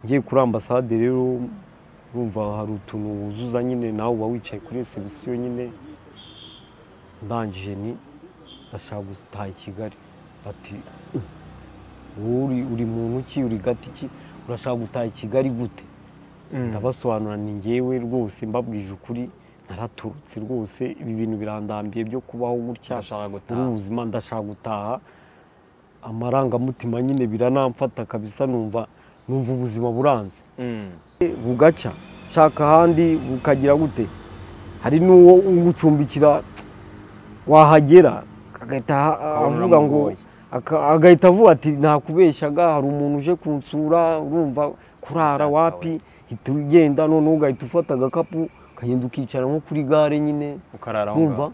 Ngiye kuri ambasade rero urumva hari utuntu wuzuza nyine nawe uba wicaye kuri resebusiyo nyine ndangije ni ndashaka gutaha i Kigali bati wowe uri uri muntu ki uri gati ki urashaka gutaha i Kigali gute ndabasobanura ni ngewe rwose mbabwije ukuri naraturutse rwose ibi bintu birandambiye byo kubaho gutya Ndashaka muri gutaha. ubu buzima ndashaka gutaha amarangamutima nyine biranamfata kabisa numva numva ubuzima buranze Mm. bugaca shaka ahandi bukagira gute hari n'uwo ugucumbikira wahagera agahita aha- Ukabona avuga ngo uramugoye. aka- agahita avuga ati nakubeshyaga hari umuntu uje kunsura urumva kurara Data wapi hita ugenda noneho ugahita ufata agakapu ukagenda ukicara nko kuri gare nyine ukarara aho wumva ngaho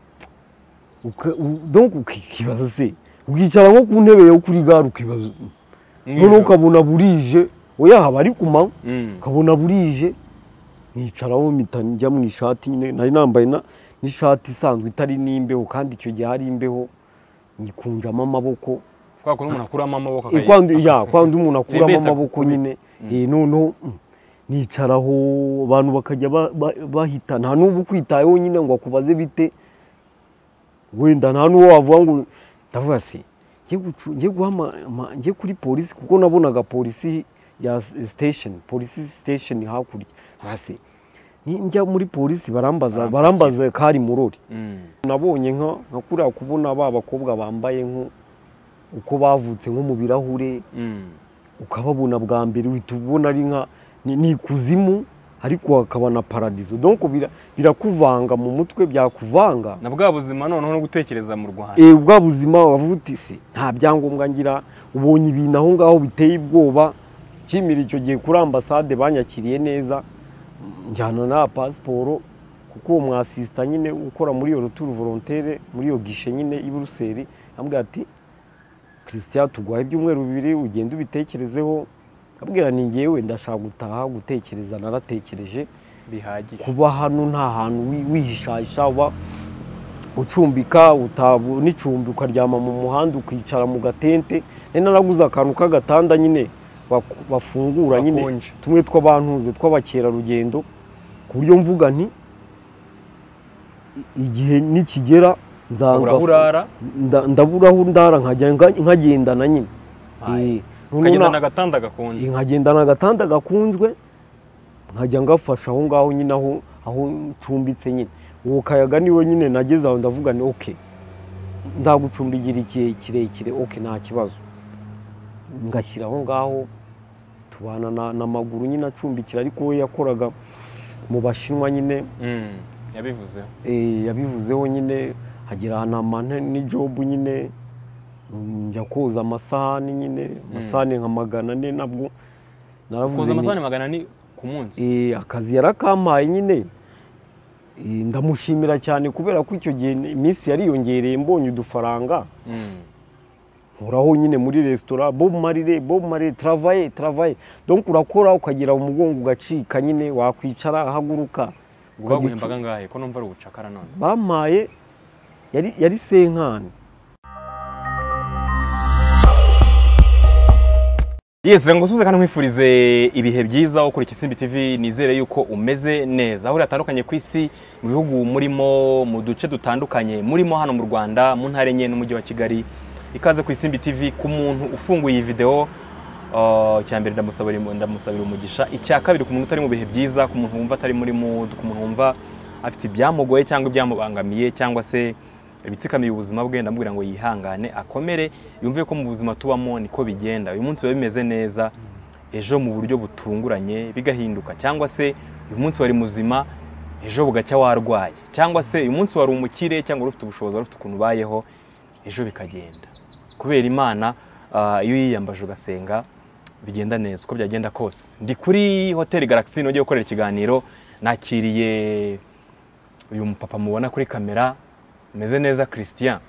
uka- u- donc ukibaza se ukicara nko ku ntebe yo kuri gare ukibaza noneho Nijoro. ukabona burije oya haba ari ku manywa Mm. ukabona burije nicaraho mpita njya mu ishati nyine nari nambaye na- n'ishati isanzwe itari n'imbeho kandi icyo gihe hari imbeho nyikunjamo amaboko kwa kuntu umuntu akuramo amaboko Eh, kwa ndi- ya kwa ndi umuntu akuramo Rebeta amaboko kukubita. nyine Eh, noneho mm, nicaraho abantu bakajya ba- ba- bahita nta n'ubu ukwitayeho nyine ngo akubaze bite wenda nta n'uwo wavuga ngo ndavuga se njye gucu- njye guhama ama- njye kuri polisi kuko nabonaga polisi ya s- station polisi station hakurya hasi Ni- njya muri polisi barambaza barambaza kari murori Mm. nabonye nka nka kuriya kubona ba bakobwa bambaye nko uko bavutse nko mu birahure Mm. ukababona bwa mbere uhita ubona ari nka ni ni ikuzimu ariko hakaba na paradizo donc bira- birakuvanga mu mutwe byakuvanga na bwa buzima noneho no gutekereza mu Rwanda Eh, bwa buzima wavuga se nta byangombwa ngira ubonye ibintu aho ngaho biteye ubwoba kimira icyo gihe kuri ambasade banyakiriye neza njyana na pasiporo kuko uwo mwasisita nyine ukora muri iyo ruturu volontere muri iyo gishe nyine i buruseli ambwira ati christian tuguhaye ibyumweru bibiri ugenda ubitekerezeho abwira ni ngewe ndashaka gutaha gutekereza naratekereje bihagije kuba hano nta hantu wi- wihishahisha uba ucumbika utabu n'icumbi ukaryama mu muhanda ukicara mu gatente nari naraguze akantu k'agatanda nyine baku- bafungura nyine Bakonje. tumwe tw'abantuze tw'abakerarugendo ku buryo mvuga nti i- igihe nikigera nzanga Ubura urara nda- ndaburaho ndara nkajya nga- nkagendana nyine Aye. Eh, noneho ukagenda na- n'agatanda gakonje nkagendana agatanda gakunzwe nkajya ngafasha aho ngaho nyine aho aho ncumbitse nyine uwo kayaga niwe nyine nageze aho ndavuga ni oke nzagucumbigira igihe kirekire oke nta kibazo ngashyira aho ngaho tubana na- n'amaguru nyine acumbikira ariko we yakoraga mu bashinwa nyine Mm. yabivuzeho eh, yabivuzeho nyine hagira ahantu amane n'ijobu nyine mm, njya koza amasahani nyine amasahani nka magana ane nabwo naravuze koza nti- amasahani magana ni ku munsi Eh, akazi yarakampaye nyine Eh, ndamushimira cyane kubera ko icyo gihe ni- iminsi yariyongereye mbonye udufaranga Mm. nkoraho nyine muri resitora bob marire bob marire travaye travaye donc urakora ukagira umugongo ugacika nyine wakwicara ahaguruka ubwo baguhembaga ngahe ko numva ari ubucakara none bampaye yari yari senkani Yes, reka ngusuze kandi nkwifurize ibihe byiza aho ukurikiye Simbi TV nizere yuko umeze neza aho hatandukanye ku isi mu bihugu murimo mu duce dutandukanye murimo hano mu Rwanda mu ntara enye n'umujyi wa Kigali ikaze ku Simbi TV ku muntu ufunguye iyi video Uh, icya mbere ndamusabira ndamusabira umugisha icya kabiri ku muntu utari mu bihe byiza ku muntu wumva atari muri mood ku muntu wumva afite ibyamugoye cyangwa ibyamubangamiye cyangwa se ibitsikamiye ubuzima bwe ndamubwira ngo yihangane akomere yumve ko mu buzima tubamo niko bigenda uyu munsi biba bimeze neza ejo mu buryo butunguranye bigahinduka cyangwa se uyu munsi wari muzima ejo bugacya warwaye cyangwa se uyu munsi wari umukire cyangwa wari ufite ubushobozi wari ufite ukuntu ubayeho ejo bikagenda kubera imana ah, iyo uyiyambaje ugasenga bigenda neza uko byagenda kose ndi kuri hoteli galaxy nongeye gukorera ikiganiro nakiriye uyu mupapa mubona kuri kamera umeze neza christian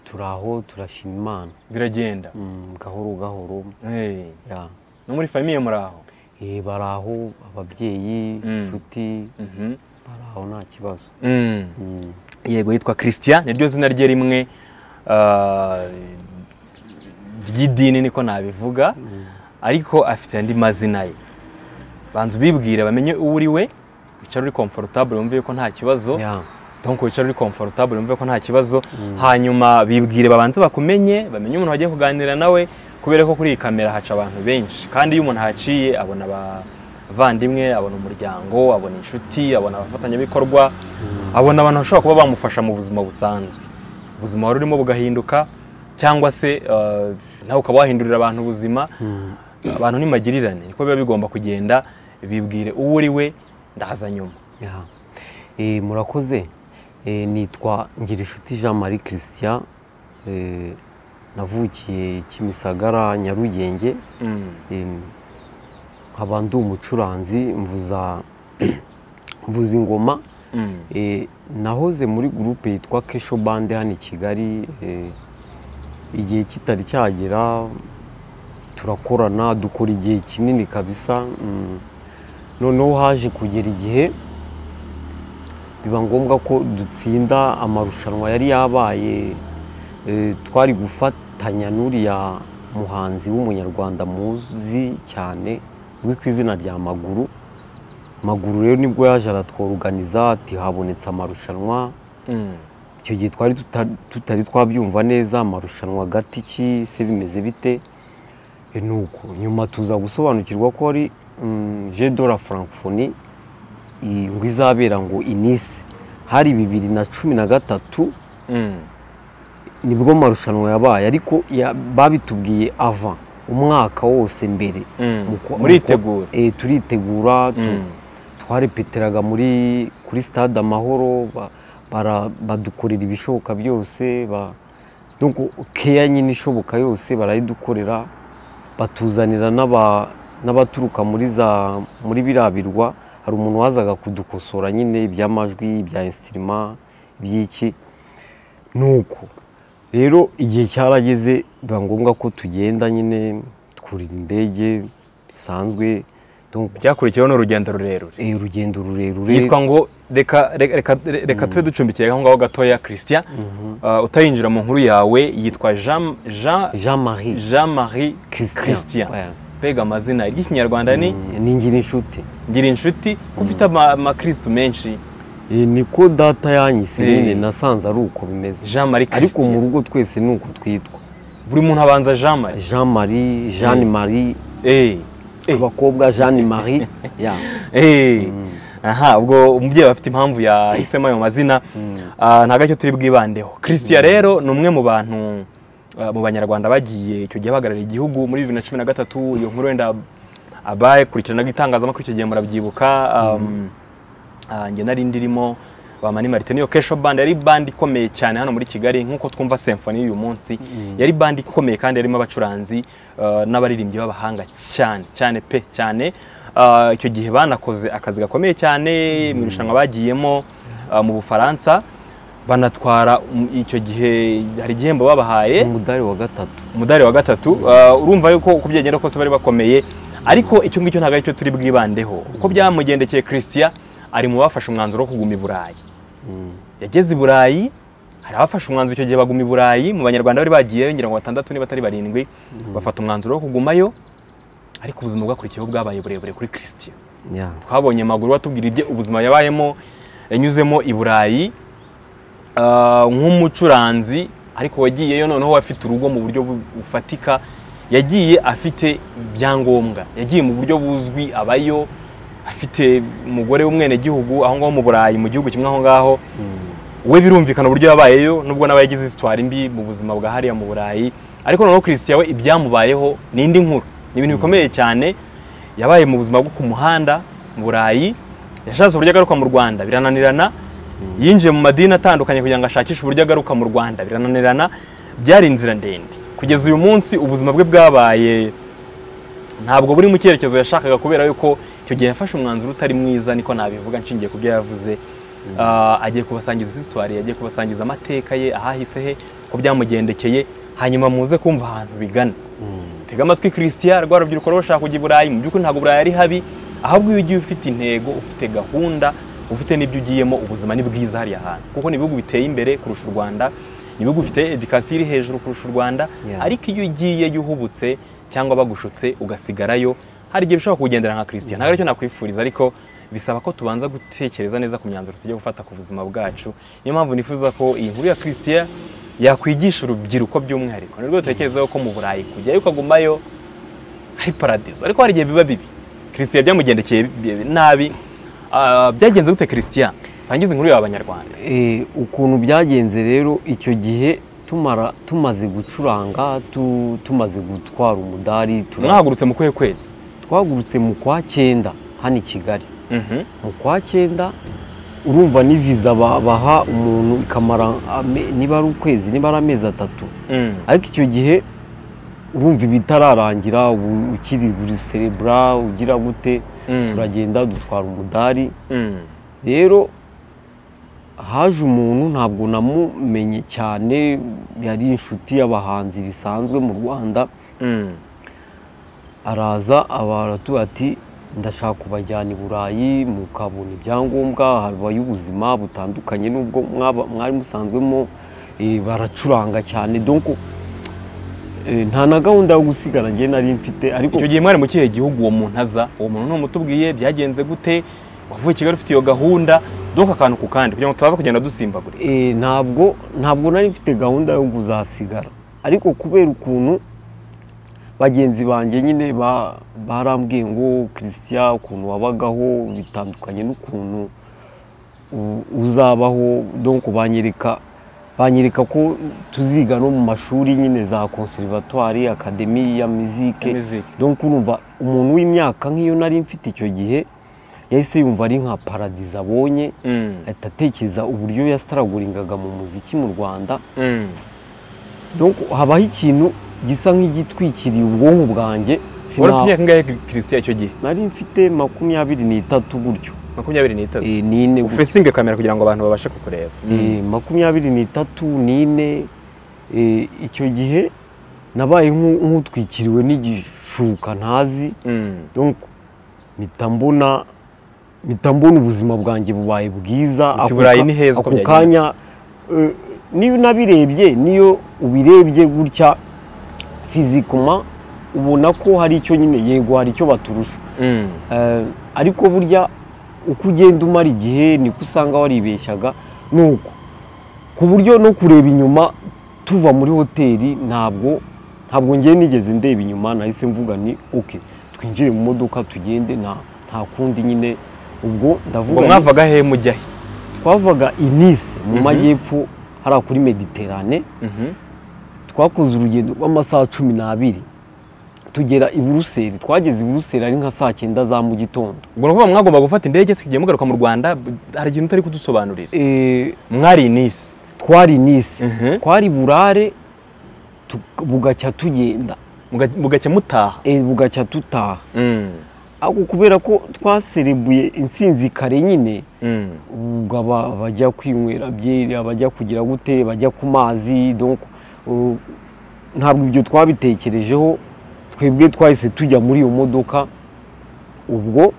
turaho turashima imana biragenda Mm, gahoro gahoro Eh, ya no muri famiye muri aho Eh, baraho ababyeyi Mm. inshuti Mhm. baraho nta kibazo Mm. Mm. yego yitwa christian niryo zina rye rimwe ah, ry'idini niko nabivuga ariko afite andi mazina ye banza ubibwire bamenye uwo uri we wicara uri komforotabure wumve yuko nta kibazo Yeah. donc wicara uri komforotabure wumve ko nta kibazo hanyuma bibwire babanze bakumenye bamenye umuntu wagiye kuganira nawe kubera ko kuri iyi kamera haca abantu benshi kandi iyo umuntu ahaciye abona abavandimwe abona umuryango abona inshuti abona abafatanyabikorwa abona abantu bashobora kuba bamufasha mu buzima busanzwe ubuzima wari urimo bugahinduka cyangwa se eh, nawe ukaba wahindurira abantu ubuzima abantu ni magirirane niko biba bigomba kugenda bibwire uwo uri we ndaza nyuma Yeah. Eh, murakoze Eh, nitwa ngirinshuti jean marie christian Eh, navukiye kimisagara nyarugenge Mm. Em, nkaba ndi umucuranzi mvuza mvuza ingoma Mm. Eh, nahoze muri gurupe yitwa kesho bande hano i kigali eh, igihe kitari cyagera turakorana dukora igihe kinini kabisa mm. noneho haje kugera igihe biba ngombwa ko dutsinda amarushanwa yari yabaye eh, twari gufatanya n'uriya muhanzi w'umunyarwanda muzi cyane uzwi ku izina rya maguru maguru rero nibwo yaje aratworuganiza ati habonetse amarushanwa Mm. icyo gihe twari tuta- tutari twabyumva neza amarushanwa agati ki se bimeze bite E, nuko nyuma tuza gusobanukirwa ko ari mm, je de la francophonie i- ngo izabera ngo inise hari bibiri na cumi na gatatu Mm. nibwo amarushanwa yabaye ariko ya- babitubwiye ava umwaka wose mbere Mm. Muko- muritegura Eh, turitegura tu- Mm. twarepeteraga muri kuri stade amahoro ba- bara- badukorera ibishoboka byose ba- nuko keya nyine ishoboka yose barayidukorera batuzanira n'aba- n'abaturuka muri za muri biriya birwa hari umuntu wazaga kudukosora nyine iby'amajwi ibya insirima iby'iki nuko rero igihe cyarageze biba ngombwa ko tugenda nyine twurira indege bisanzwe donc byakurikiyeho ni urugendo rurerure Eh, urugendo rurerure yitwa ngo reka reka- reka- reka tube ducumbikiye aho ngaho gatoya christian Uh, utarinjira mu nkuru yawe yitwa jean Jean- jean marie jean marie Christian. christian Ouais. mbega amazina ry'ikinyarwanda ni Mm, ni ngira inshuti ngira inshuti ko ufite ama- amakirisitu menshi Eh, niko data yanyise Eh. nyine nasanze ari uko bimeze jean marie ariko mu christian rugo twese ni uko twitwa buri muntu abanza jean marie jean marie jeanne marie Eh, eh, abakobwa jeanne marie ya eh. aha ubwo umubyeyi afite impamvu yahisemo ayo mazina Ah, nta gacyo turi bwibandeho christian rero ni umwe mu bantu ah, mu banyarwanda bagiye icyo gihe bahagarariye igihugu muri bibiri na cumi na gatatu iyo nkuru wenda abakurikiranaga itangazamakuru icyo gihe murabyibuka um, ah, njye nari ndirimo ba mani marite niyo kesho band yari band ikomeye cyane hano muri kigali nk'uko twumva symphony y'uyu munsi yari band ikomeye kandi yarimo abacuranzi ah, n'abaririmbyi b'abahanga cyane cyane pe cyane Ah, icyo gihe banakoze akazi gakomeye cyane mu irushanwa bagiyemo ah, mu bufaransa banatwara um, icyo gihe hari igihembo babahaye umudari wa gatatu umudari wa gatatu uh, urumva yuko uko byagenda kose bari bakomeye ariko icyo ngicyo ntabwo aricyo turi bwibandeho uko byamugendekeye christian ari mu bafashe umwanzuro wo kuguma i burayi Mm. yageze i burayi hari abafashe umwanzuro icyo gihe baguma i burayi mu banyarwanda bari bagiyeyo ngira ngo batandatu niba atari barindwi bafata umwanzuro wo kugumayo ariko ubuzima bwakurikiyeho bwabaye burebure kuri christian ya twabonye amaguru batubwira ibye ubuzima yabayemo yanyuzemo i burayi Ah, nk'umucuranzi ariko wagiyeyo noneho afite urugo mu buryo bu- bufatika yagiye afite ibyangombwa yagiye mu buryo buzwi abayo afite umugore w'umwenegihugu aho ngaho mu burayi mu gihugu kimwe aho ngaho we birumvikana uburyo yabayeyo nubwo nawe yagize isitwari mbi mu buzima bwa hariya mu burayi ariko noneho christian we ibyamubayeho ni indi nkuru ni ibintu bikomeye cyane yabaye mu buzima bwo ku muhanda mu burayi yashatse uburyo agaruka mu rwanda birananirana yinjiye mu madini atandukanye kugira ngo ashakishe uburyo agaruka mu rwanda birananirana byari inzira ndende kugeza uyu munsi ubuzima bwe bwabaye ntabwo buri mu cyerekezo yashakaga kubera yuko icyo gihe yafashe umwanzuro utari mwiza niko nabivuga nshingiye ku byo yavuze Ah, agiye kubasangiza hisitwari agiye kubasangiza amateka ye ahahise he ko byamugendekeye hanyuma muze kumva ahantu bigana tega amatwi christian rwa rubyiruko rwo rushaka kujya i burayi mu by'ukuri ntabwo burayi ari habi ahubwo iyo ugiye ufite intego ufite gahunda ufite n'ibyo ugiyemo ubuzima ni bwiza hariya hantu kuko ni ibihugu biteye imbere kurusha u rwanda ni ibihugu bifite edikasiyo iri hejuru kurusha u rwanda Yeah. ariko iyo ugiyeyo uhubutse cyangwa bagushutse ugasigarayo hari igihe bishobora kugendera nka christian ntabwo aricyo nakwifuriza ariko bisaba ko tubanza gutekereza neza ku myanzuro tujya gufata ku buzima bwacu niyo mpamvu nifuza ko iyi nkuru ya christian yakwigisha urubyiruko by'umwihariko ni rwo dutekerezaho ko mu burayi kujyayo ukagumayo hari paradizo ariko hari igihe biba bibi christian byamugendekeye bi- nabi Ah, byagenze gute christian usangiza inkuru yawe abanyarwanda Eh, ukuntu byagenze rero icyo gihe tumara tumaze gucuranga tu- tumaze gutwara umudari tura- mwahagurutse mu kuhe kwezi twagurutse mu kwa cyenda hano i kigali Mhm. mu kwa cyenda urumva ni viza ba- baha umuntu ikamara ame- niba ari ukwezi niba ari amezi atatu Mm. ariko icyo gihe urumva ibitararangira ubu ukiri guserebura ugira gute Mm. turagenda dutwara umudari Mm. rero haje umuntu ntabwo namumenye cyane yari inshuti y'abahanzi bisanzwe mu rwanda Mm. araza abaratubwira ati ndashaka kubajyana i burayi mukabona ibyangombwa habaye ubuzima butandukanye n'ubwo mwaba- mwari musanzwemo eh, baracuranga cyane donko eh, nta na gahunda yo gusigara njye nari mfite ariko icyo gihe mwari mu kihe gihugu uwo muntu aza uwo muntu ni umutubwiye byagenze gute wavuye i kigali ufite iyo gahunda duka akantu ku kandi kugira ngo tutaza kugenda dusimbagura Eh, ntabwo ntabwo nari mfite gahunda yo kuzasigara ariko kubera ukuntu bagenzi banjye nyine ba- barambwiye ngo christian ukuntu wabagaho bitandukanye n'ukuntu u- uzabaho donc banyereka banyereka ko tuziga no mu mashuri nyine za conservatoire academy ya musique Musique. donc urumva umuntu w'imyaka nk'iyo nari mfite icyo gihe yahise yumva ari nka paradizo abonye Mm. ahita atekereza uburyo yasitaraguringaga mu muziki mu rwanda Mm. donc habaho ikintu gisa nk'igitwikiriye ubwonko bwanjye wari ufite sina- imyaka ingahe christian icyo gihe nari mfite makumyabiri n'itatu gutyo makumyabiri n'itatu Eh, n'ine gutyo. ufesinge kamera kugira ngo abantu babashe kukureba Eh, makumyabiri n'itatu n'ine eh, icyo gihe nabaye nk'u- nk'utwikiriwe n'igishuka ntazi Mm. donc mpita mbona mpita mbona ubuzima bwanjye bubaye bwiza Uti ako Burayi ka- ni heza uko ako byagenze. kanya eh, niyo unabirebye niyo ubirebye gutya fizikoma ubona ko hari icyo nyine yego hari icyo baturusha Mm. Eh, ariko burya uko ugenda umara igihe niko usanga waribeshyaga nuko ku buryo no kureba inyuma tuva muri hoteli ntabwo ntabwo ngiye nigeze ndeba inyuma nahise mvuga ni oke twinjire mu modoka tugende nta nta kundi nyine ubwo ubwo ndavuga ni- mwavaga hehe mujya he twavaga i Nice mu Mhm. majyepfo hariya kuri mediterane Mhm. twakoze urugendo rw'amasaha cumi n'abiri tugera i buruseli twageze i buruseli ari nka saa cyenda za mu gitondo ubwo ni ukuvuga mwagomba gufata indege se igihe mugaruka mu rwanda b- hari ikintu utari kudusobanurira Eh, mwari i nisi twari nise Mhm. twari burare tu- bugacya tugenda muga- mugacya mutaha eh, bugacya dutaha Mm. ariko kubera ko twaserebuye intsinzi kare nyine Mm. ubwo aba- abajya kwinywera byeri abajya kugira gute bajya ku mazi donc uh, ntabwo ibyo twabitekerejeho twebwe twahise tujya muri iyo modoka ubwo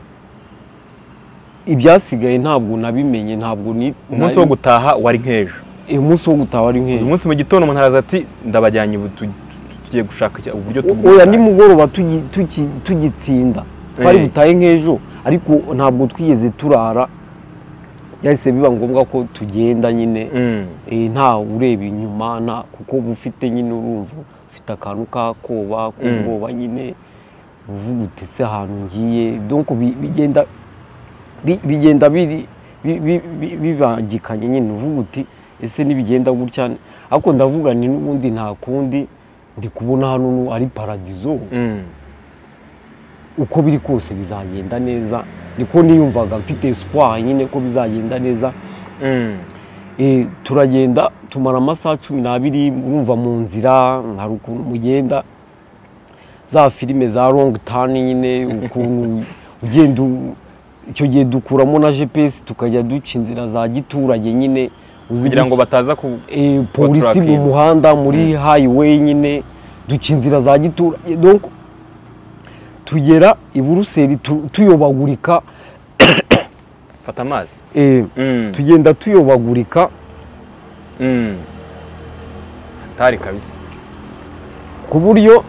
ibyasigaye ntabwo nabimenye ntabwo ni umunsi wo gutaha wari nk'ejo Eh, umunsi wo gutaha wari nk'ejo uyu munsi mu gitondo umuntu araza ati ndabajyanye ubu tu- tu- tugiye gushaka icya- uburyo oya tubwira nimugoroba tugi- tuki- tugitsinda twari Eh. butahe nk'ejo ariko ntabwo twigeze turara byahise biba ngombwa ko tugenda nyine Eh, nta ureba inyuma nta kuko uba ufite nyine urumva ufite akantu k'akoba Mm. k'ubwoba nyine uvuga uti ese ahantu ngiye donc bi- bigenda bi- bigenda biri bi- bi- bi- bibangikanye nyine uvuga uti ese nibigenda gutya ariko ndavuga ni n'ubundi nta kundi ndi kubona hano nu- ari paradizo uko biri kose bizagenda neza niko niyumvaga mfite espoir nyine ko bizagenda neza Eh, turagenda tumara amasaha cumi n'abiri mwumva mu nzira hari ukuntu mugenda za filime za longi tani nyine ukuntu ugenda u- icyo gihe dukuramo na gps tukajya duca inzira za giturage nyine uzi kugira ngo gute- bataza ku eh, polisi mu turakinga. muhanda muri highway nyine duca inzira za giturage donc tugera i buruseli tu- tuyobagurika fata amazi eh, tugenda tuyobagurika hatari kabisa ku buryo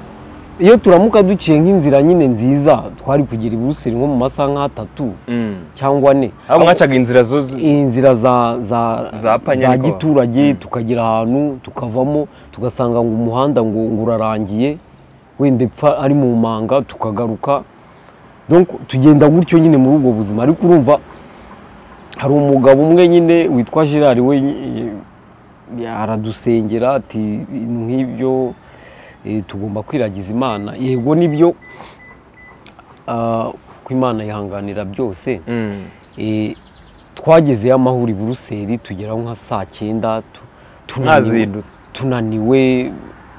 iyo turamuka duciye nk'inzira nyine nziza twari kugera i buruseli nko mu masaha nk'atatu Mm. cyangwa ane aho mwacaga inzira zo zo- inzira za za Za Panyariko. giturage tukagera ahantu tukavamo tugasanga ngo umuhanda ngo ngo urarangiye wenda epfa ari mu manga tukagaruka donc tugenda gutyo nyine muri ubwo buzima ariko urumva hari umugabo umwe nyine witwa Gerard we eh, aradusengera ati ibintu nk'ibyo eh, tugomba kwiragiza imana yego nibyo ah, ko imana yihanganira byose Mm. Eh, twagezeyo amahuri buruseli tugeraho nka saa cyenda tu- tunaniwe- mwazindutse tunaniwe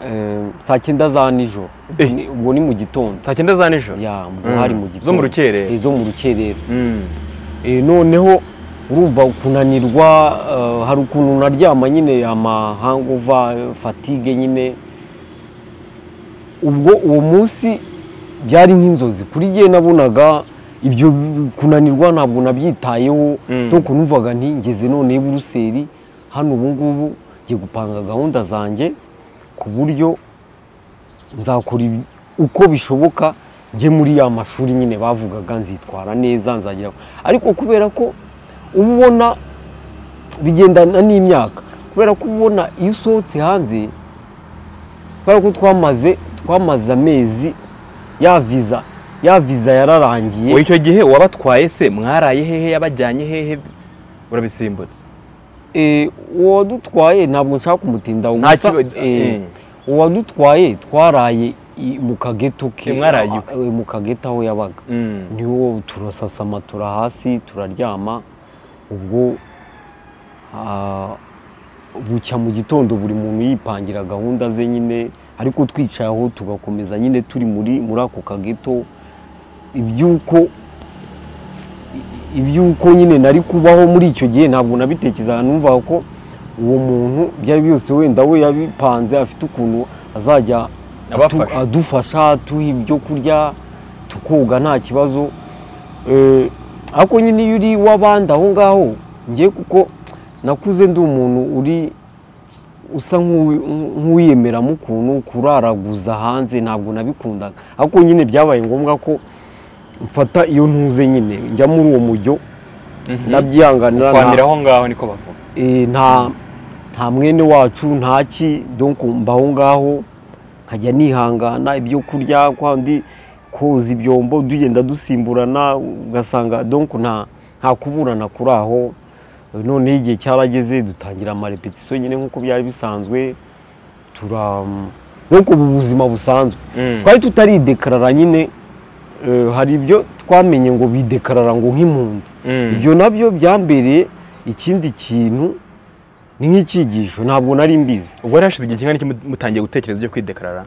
eh, saa cyenda za nijoro Eh. Ni- ubwo ni mu gitondo saa cyenda za nijoro ya ubwo Mm. hari mu gitondo Zo mu rukerera. Eh, zo mu rukerera Mm. Eh, noneho urumva kunanirwa eh, hari ukuntu naryama nyine ama hangover eh, fatigue nyine ubwo uwo munsi byari nk'inzozi kuri jye nabonaga ibyo kunanirwa ntabwo nabyitayeho Mm. donc numvaga nti ngeze none i buruseli hano ubu ngubu ngiye gupanga gahunda zanjye ku buryo nzakora ibi- uko bishoboka njye muri ya mashuri nyine bavugaga nzitwara neza nzagira ariko kubera ko uba ubona bigendana n'imyaka kubera ko uba ubona iyo usohotse hanze kubera ko twamaze twamaze amezi ya viza ya viza yararangiye Ubu icyo gihe wabatwaye se mwaraye hehe yabajyanye hehe urabisimbutse Eh, uwadutwaye ntabwo nshaka kumutinda Nta gusa kiba- eh, eh. uwadutwaye twaraye i- mu kageto ke Eh, mwaraye ah, eh, mu kageto aho yabaga Mm. niwo turasasama tura hasi turaryama ubwo ah, bucya mu gitondo buri muntu yipangira gahunda ze nyine ariko twicaye aho tugakomeza nyine turi muri muri ako kageto iby'uko i- iby'uko nyine nari kubaho muri icyo gihe ntabwo nabitekerezaga numvaga ko uwo muntu byari byose wenda we yabipanze afite ukuntu azajya atu- Abafasha. adufasha tuha ibyo kurya tukoga nta kibazo Eh, ariko nyine iyo uri w'abandi aho ngaho ngiye kuko nakuze ndi umuntu uri usa nk'uwi- nk'uwiyemeramo ukuntu kuraraguza hanze ntabwo nabikundaga ariko nyine byabaye ngombwa ko mfata iyo ntuze nyine njya muri uwo mujyo Mhm. ndabyihanganira nta- kwanira aho ngaho niko bavuga eh, nta nta mwene wacu ntaki donc mbaho ngaho nkajya nihangana ibyo kurya kwandi koza ibyombo tugenda dusimburana ugasanga donc nta nta kuburana kuri aho noneho igihe cyarageze dutangira amarepetisiyo nyine nk'uko byari bisanzwe tura donc ubu buzima busanzwe Mm. twari tutaridekarara nyine eh, hari ibyo twamenye ngo bidekarara ngo nk'impunzi Mm. ibyo nabyo byambereye ikindi kintu ni nk'icyigisho ntabwo nari mbizi ubwo rero hashize igihe kingana iki mut- mutangiye gutekereza ibyo kwidekarara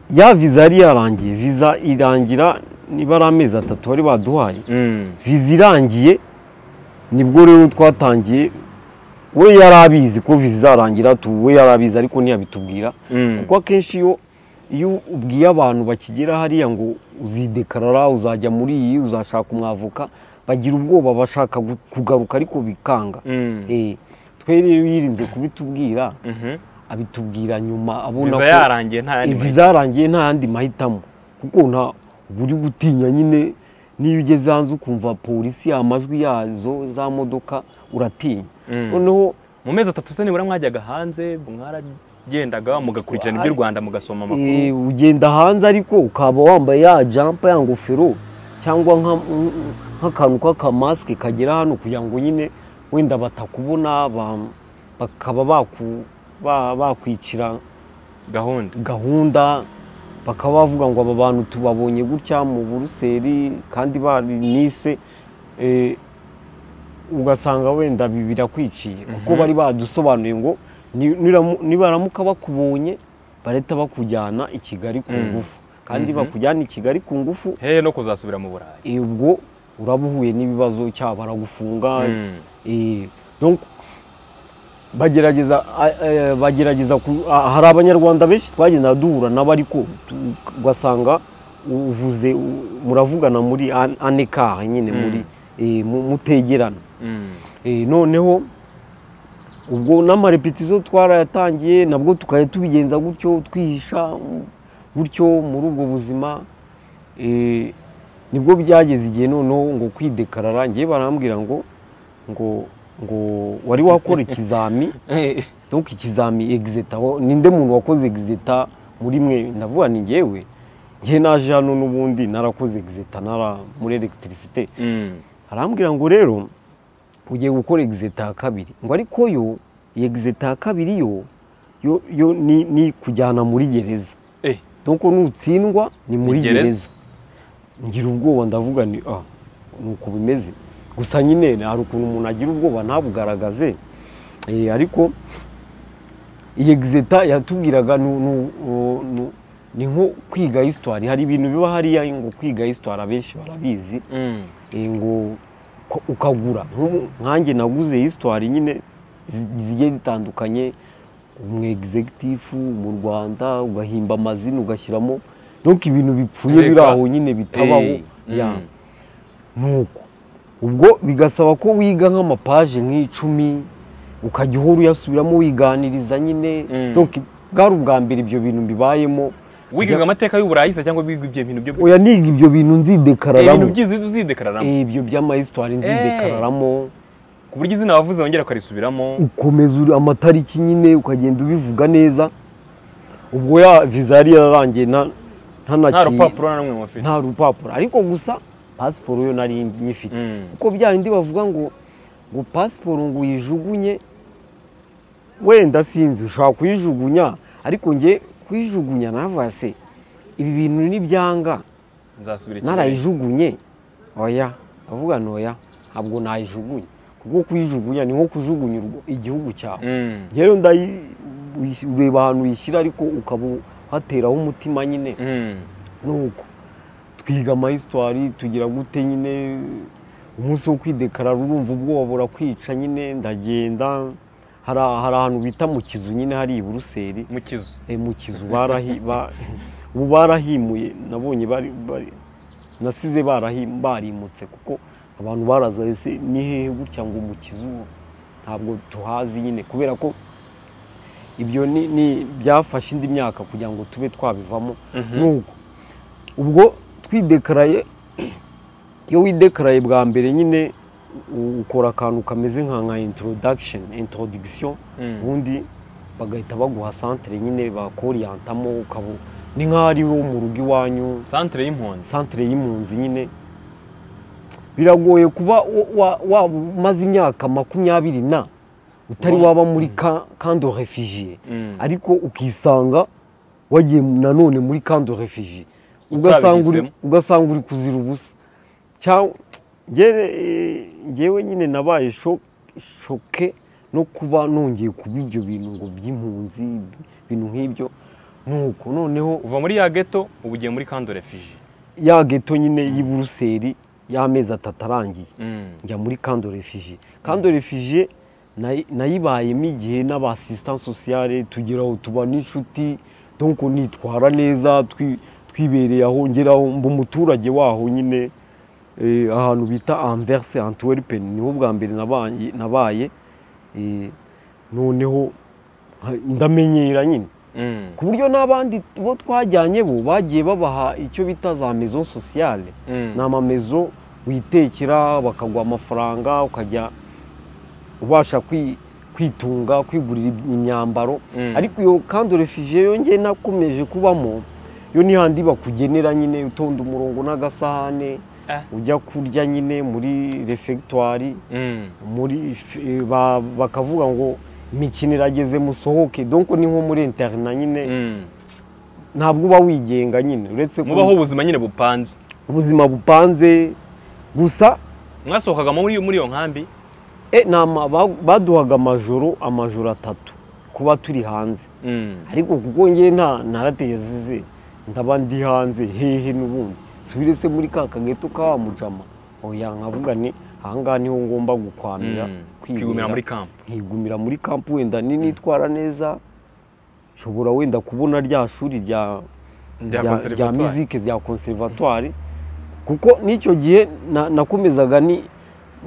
ya viza yari yarangiye viza irangira niba ari amezi atatu bari baduhaye Mm. viza irangiye nibwo rero twatangiye we yari abizi ko viza izarangira tu we yari abizi ariko ntiyabitubwira Mm. kuko akenshi iyo iyo ubwiye abantu bakigera hariya ngo uzidekarara uzajya muri iyi uzashaka umwavoka bagira ubwoba bashaka gu- kugaruka ariko bikanga Mm. Eh, twe rero yirinze kubitubwira Mhm. abitubwira nyuma abona viza yarangiye nta yandi mahitamo. viza yarangiye nta yandi mahitamo kuko nta uba uri gutinya nyine n'iyo ugeze hanze ukumva polisi amajwi yazo za modoka uratinya Mm. noneho mu mezi atatu se nibura mwajyaga hanze mwaragendaga mugakurikirana iby'u rwanda mugasoma eh, amakuru ugenda hanze ariko ukaba wambaye ya jampa ya ngofero cyangwa nka- nk'akantu k'akamasike kagera hano kugira ngo nyine wenda batakubona ba- bakaba baku- ba- bakwicira gahunda gahunda bakaba bavuga ngo aba bantu tubabonye gutya mu buruseli kandi barinise eh, ugasanga wenda bi- birakwiciye kuko bari badusobanuye ngo ni- niramu- nibaramuka bakubonye barahita bakujyana i kigali ku Mm. ngufu kandi Mhm. bakujyana i kigali ku ngufu hehe no kuzasubira mu burayi eh, ubwo uraba uhuye n'ibibazo cyaba baragufunga Mm. Eh, donc bagerageza a- eh, bagerageza ku- a- hari abanyarwanda benshi twagenda duhura nabo ariko tu- ugasanga uvuze u- muravugana muri an- anekaha nyine Mm. muri eh, mu- mutegerana Mm. Eh, noneho ubwo n'amarepetizo twarayatangiye nabwo tukajya tubigenza gutyo twihisha bityo muri ubwo buzima eh, nibwo byageze igihe noneho ngo kwidekarara ngewe barambwira ngo ngo ngo wari wakora ikizami Eh, donc ikizami exita aho ninde muntu wakoze exita muri mwe ndavuga ni ngewe ngewe naje hano n'ubundi narakoze exita nara muri electricité mm, arambwira ngo rero ugiye gukora exita ya kabiri ngo ariko yo iyi exita ya kabiri yo yo, yo ni, ni kujyana muri gereza eh, donc nutsindwa ni muri gereza. gereza ngira ubwoba ndavuga ni ah ni uko bimeze gusa nyine hari ukuntu umuntu agira ubwoba ntabugaragaze Eh, ariko iyi egizeta yatubwiraga nu- nu- nu- nu- ni nko kwiga histoire hari ibintu biba hariya ngo kwiga histoire abenshi barabizi mm, eh, ngo ko- ukagura Nk'ubu nkanjye naguze histoire nyine zi- zigiye zitandukanye umu executive mu Rwanda ugahimba amazina ugashyiramo donc ibintu bipfuye biri Reka. aho nyine bitabaho eh, mm, ya nuko ubwo bigasaba ko wiga nk'amapaje nk'icumi ukajya uhora uyasubiramo wiganiriza nyine Mm. donc bwari ubwa mbere ibyo bintu mbibayemo wigaga amateka y'uburayi se cyangwa wiga ibyo bintu byo oya niga ibyo bintu Eh, ibintu nzidekararamo byiza uzidekararamo Eh, ibyo by'amahistoire nzidekararamo ku buryo izina wavuze wongera ukarisubiramo ukomeza uri- amatariki nyine ukagenda ubivuga neza ubwo ya viza yari yararangiye nta- ntanaki- nta rupapuro na rumwe mufite nta rupapuro ariko gusa pasiporo yo nari nyifite Mm. kuko bya bindi bavuga ngo ngo pasiporo ngo uyijugunye wenda sinzi ushobora kuyijugunya ariko njye kuyijugunya navuga se ibi bintu ni byanga nzasubira ikigali narayijugunye oya avuga ntoya ntabwo nayijugunya kuko kuyijugunya ni nko kujugunya urwo- igihugu cyawe Mm, rero ndayi ureba ahantu uyishyira ariko ukaba hateraho umutima nyine mm, nuko twiga amahistoire tugira gute nyine umunsi wo kwidekarara urumva ubwoba burakwica nyine ndagenda hari hari ahantu bita mu kizu nyine hari i buruseli mu kizu Eh, mu kizu barahi- ba- ubu barahimuye nabonye bari bari- nasize barahim- barimutse kuko abantu baraza ese ni hehe gutya ngo mu kizu ntabwo tuhazi nyine kubera ko ibyo ni- ni byafashe indi myaka kugira ngo tube twabivamo Mhm. nuko ubwo twidekaraye iyo widekaraye bwa mbere nyine u- ukora akantu kameze nka nka introduction introduction Mm. ubundi bagahita baguha santere nyine bakoriyantamo ukaba ni nk'aho ari wo mu rugo iwanyu santere y'impunzi santere y'impunzi nyine biragoye kuba wa- wa- waba umaze imyaka makumyabiri na utari Wa- waba muri kando refugiye Mm. ariko ukisanga wagiye nanone muri kando refugiye ugasanga uri Utabihisemo. ugasanga uri kuzira ubusa cyangwa njyewe njyewe nyine nabaye sho- shoke no kuba nongeye kuba ibyo bintu ngo by'impunzi ibintu nk'ibyo nuko noneho uva muri ya geto uba ugiye muri kando refiji ya geto nyine y'i Buruseli y'amezi atatu arangiye Mm. njya muri kando refugiye kando refugiye nayi- nayibayemo igihe n'abasisitani sosiyale tugira aho tuba n'inshuti donc nitwara neza twi- twibereye aho ngeraho mba umuturage waho nyine eh, ahantu bita anverse antwerpen niho bwa mbere nabaye- nabaye eh, noneho nka- ndamenyera nyine Mm. ku buryo n'abandi bo twajyanye bo bagiye babaha icyo bita za maison sociale Mm. ni amamezo witekera bakaguha amafaranga ukajya ubasha kwi- kwitunga kwigurira imyambaro Mm. ariko iyo kandi refugiye yongeye nakomeje kubamo yo ni handi bakugenera nyine utonda umurongo n'agasahane Ah. ujya kurya nyine muri refegitwari Mm. muri f- eh, ba- bakavuga ngo imikino irageze musohoke donko ni nko muri interina nyine Mm. ntabwo uba wigenga nyine uretse ko mubaho ubuzima nyine bupanze ubuzima bupanze gusa mwasohokaga muri muri iyo nkambi e, ni ama- ba- baduhaga amajoro amajoro atatu kuba turi hanze Mm. ariko kuko ngewe nta naratezize ndaba ndi hanze hehe n'ubundi subire se muri ka kageto ka wa mujama oya nkavuga ni ahangaha niho ngomba gukwamira Mm. kwibera. kwigumira muri kampo nkigumira muri kampu wenda ni nitwara neza nshobora wenda kubona rya shuri rya rya- Rya rya conservatoire. mizike rya konservatwari kuko n'icyo gihe na- nakomezaga ni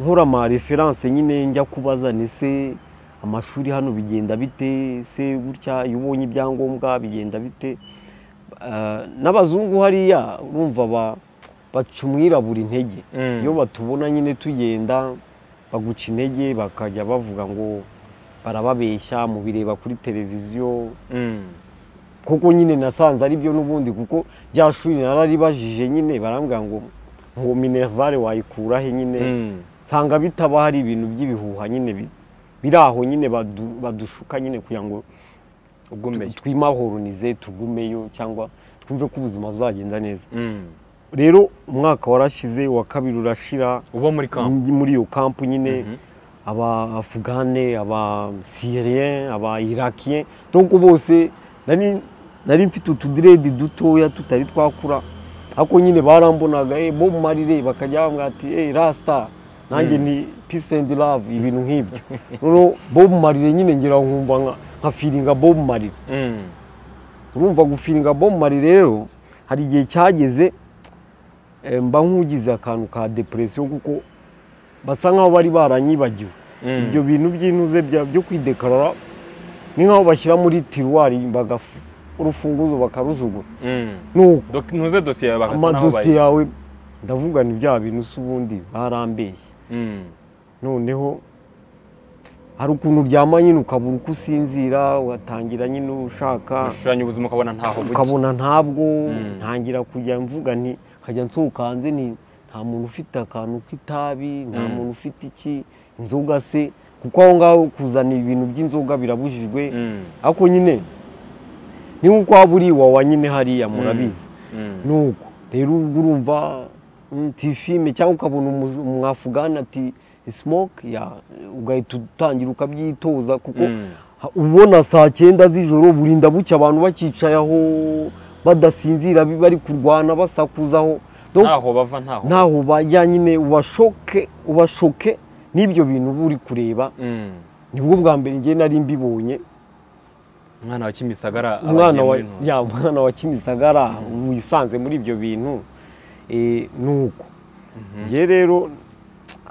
nkora ama referanse nyine njya kubaza ni se amashuri hano bigenda bite se gutya iyo ubonye ibyangombwa bigenda bite Ah, n'abazungu hariya urumva ba- baca umwirabura intege Mm. iyo batubona nyine tugenda baguca intege bakajya bavuga ngo barababeshya mu bireba kuri televiziyo Mm. kuko nyine nasanze ari byo n'ubundi kuko rya shuri nararibajije nyine barambwira ngo ngo minervare wayikura he nyine Mm. nsanga bitaba hari ibintu by'ibihuha nyine bi- biri aho nyine badu- badushuka nyine kugira ngo ugumeyo twimahoronize tugumeyo cyangwa twumve ko ubuzima buzagenda neza Mm. rero umwaka warashize uwa kabiri urashira uba muri kampu muri- muri iyo kampu nyine Mhm. abafugane abasirien abairakiyen donc bose nari nari mfite utudiredi dutoya tutari twakura ariko nyine barambonaga eh, bo mumarire bakajya bambwira ati eh, rasta nanjye Mm. ni peace and love ibintu nk'ibyo noneho bo mumarire nyine ngira nkumva nka- nka firinga bo mumarire Mm. urumva gufiringa bomari rero hari igihe cyageze eh, mba nk'ugize akantu ka depresiyo kuko basa nk'aho bari baranyibagiwe Mm. ibyo bintu by'intuze bya- byo kwidekarara ni nk'aho bashyira muri tiruwari bagafu urufunguzo bakarujugunya Mm. nuko Dok- ntuze dosiye bagasa naho amadosiye bayi yawe ndavugana ibya bintu si ubundi barambeshye Mm. noneho hari ukuntu uryama nyine ukabura uko usinzira ugatangira nyine ushaka ushushanya ubuzima ukabona ntaho buki ukabona ntabwo Mm. ntangira kujya mvuga nti nkajya nsohoka hanze nti nta muntu ufite akantu k'itabi nta Mm. muntu ufite iki inzoga se kuko aho ngaho kuzana ibintu by'inzoga birabujijwe Mm. ariko nyine ni nk'uko waba uri iwawa nyine hariya murabizi Mm. nuko rero ubwo urumva mm, tifime cyangwa ukabona umu- umwafugani ati smoke ya ugahita utangira ukabyitoza kuko Mm. Ha- ubona saa cyenda z'ijoro burinda bucya abantu bakicaye aho badasinzira bi- bari kurwana basakuzaho Donc, ntaho bava ntaho ntaho bajya nyine ubashoke ubashoke n'ibyo bintu uba uri kureba Mm. nibwo bwa mbere njye nari mbibonye umwana wa kimisagara umwana abagiye wa muri Ntwari. ya umwana wa kimisagara wisanze muri ibyo bintu eh, nuko Mhm. njye rero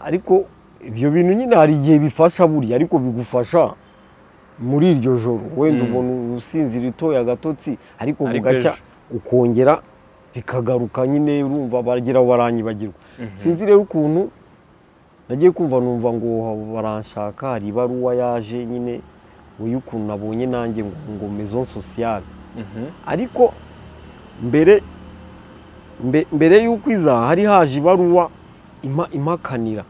ariko ibyo bintu nyine hari igihe bifasha burya ariko bigufasha muri iryo joro wenda Mm. ubona usinzira utoye agatotsi ariko Ariko bugacya ejo. ukongera bikagaruka nyine urumva baragira aho baranyibagirwa Mhm. sinzi rero ukuntu nagiye kumva numva ngo baranshaka hari ibaruwa yaje nyine ngo y'ukuntu nabonye nanjye ngo ngo maison sociale Mhm. ariko mbere mbe- mbere y'uko iza hari haje ibaruwa ima- impakanira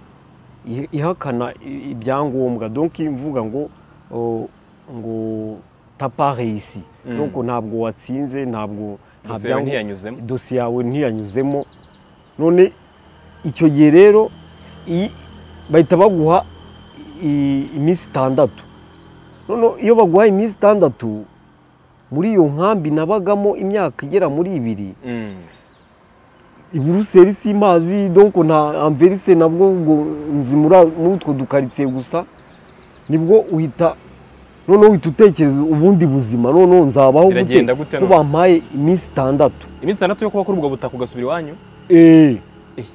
i- ihakana i- ibyangombwa donki imvuga ngo o, ngo tapareyisi Mm. donko ntabwo watsinze ntabwo nta Dosiye byangombwa- ntiyanyuzemo dosiye yawe ntiyanyuzemo none icyo gihe rero iyi- bahita baguha i- iminsi itandatu none iyo baguha iminsi itandatu muri iyo nkambi nabagamo imyaka igera muri ibiri Mm. iburuseli si imazi donko nta amverise nabwo ubwo nzi muri a- muri utwo dukaritsiye gusa nibwo uhita noneho uhita utekereza ubundi buzima noneho nzabaho gute Biragenda gute ko none? bampaye iminsi itandatu iminsi itandatu yo kuba kuri ubwo butaka ugasubira iwanyu eee Eh.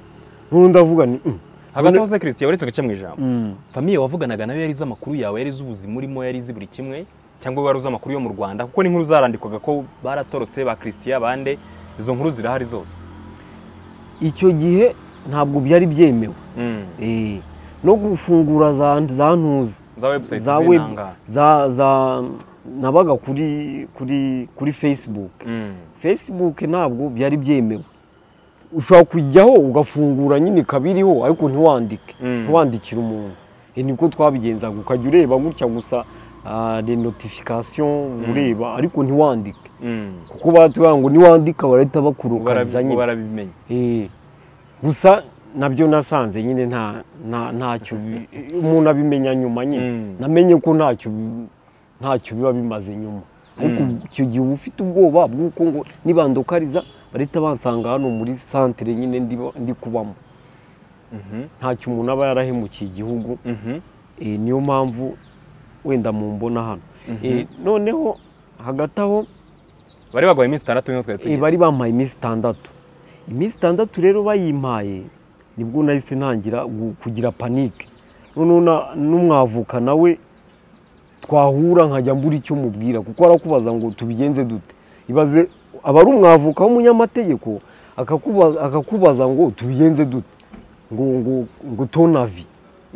noneho ndavuga ni "Mm, hagati None- aho se christian uretse tugace mu ijambo mm, famiye wavuganaga nayo yari izi amakuru yawe yari izi ubuzima urimo yari izi buri kimwe cyangwa wari uzi amakuru yo mu rwanda kuko n'inkuru zarandikwaga ko baratorotse ba christian bande izo nkuru zirahari zose icyo gihe ntabwo byari byemewe Mm. Eh, no gufungura za za ntuza za website za z'intangaro. web za za nabaga kuri kuri kuri facebook Mm. facebook ntabwo byari byemewe ushobora kujyaho ugafungura nyine kabiriho ariko ntiwandike Mm. ntiwandikire umuntu Eh, niko twabigenzaga ukajya ureba gutya gusa ah, les notifications ureba ariko ntiwandike Mm. kuko batubwira ngo niwandika barahita bakurukariza Ubwo nyine barabimenye Eh, gusa nabyo nasanze nyine nta nta- ntacyo bi- umuntu abimenya nyuma nyine Mm. namenye ko ntacyo bi- ntacyo biba bimaze nyuma ariko Mm. icyo gihe uba ufite ubwoba bw'uko ngo nibandokariza bahita bansanga hano muri santire nyine ndiba- ndi kubamo Mhm. ntacyo umuntu aba yarahemukiye igihugu Mhm. Eh, niyo mpamvu wenda mu mbona hano Mhm. Eh, noneho hagati aho bari baguhaye iminsi itandatu niho twari Eh, tugiye bari bampaye iminsi itandatu iminsi itandatu rero bayimpaye nibwo nahise ntangira gu- kugira panike noneho na- n'umwavuka nawe twahura nkajya mbura icyo mubwira kuko arakubaza ngo tubigenze dute ibaze aba ari umwavuka w'umunyamategeko akakuba- akakubaza ngo tubigenze dute ngo ngo ngo tonavi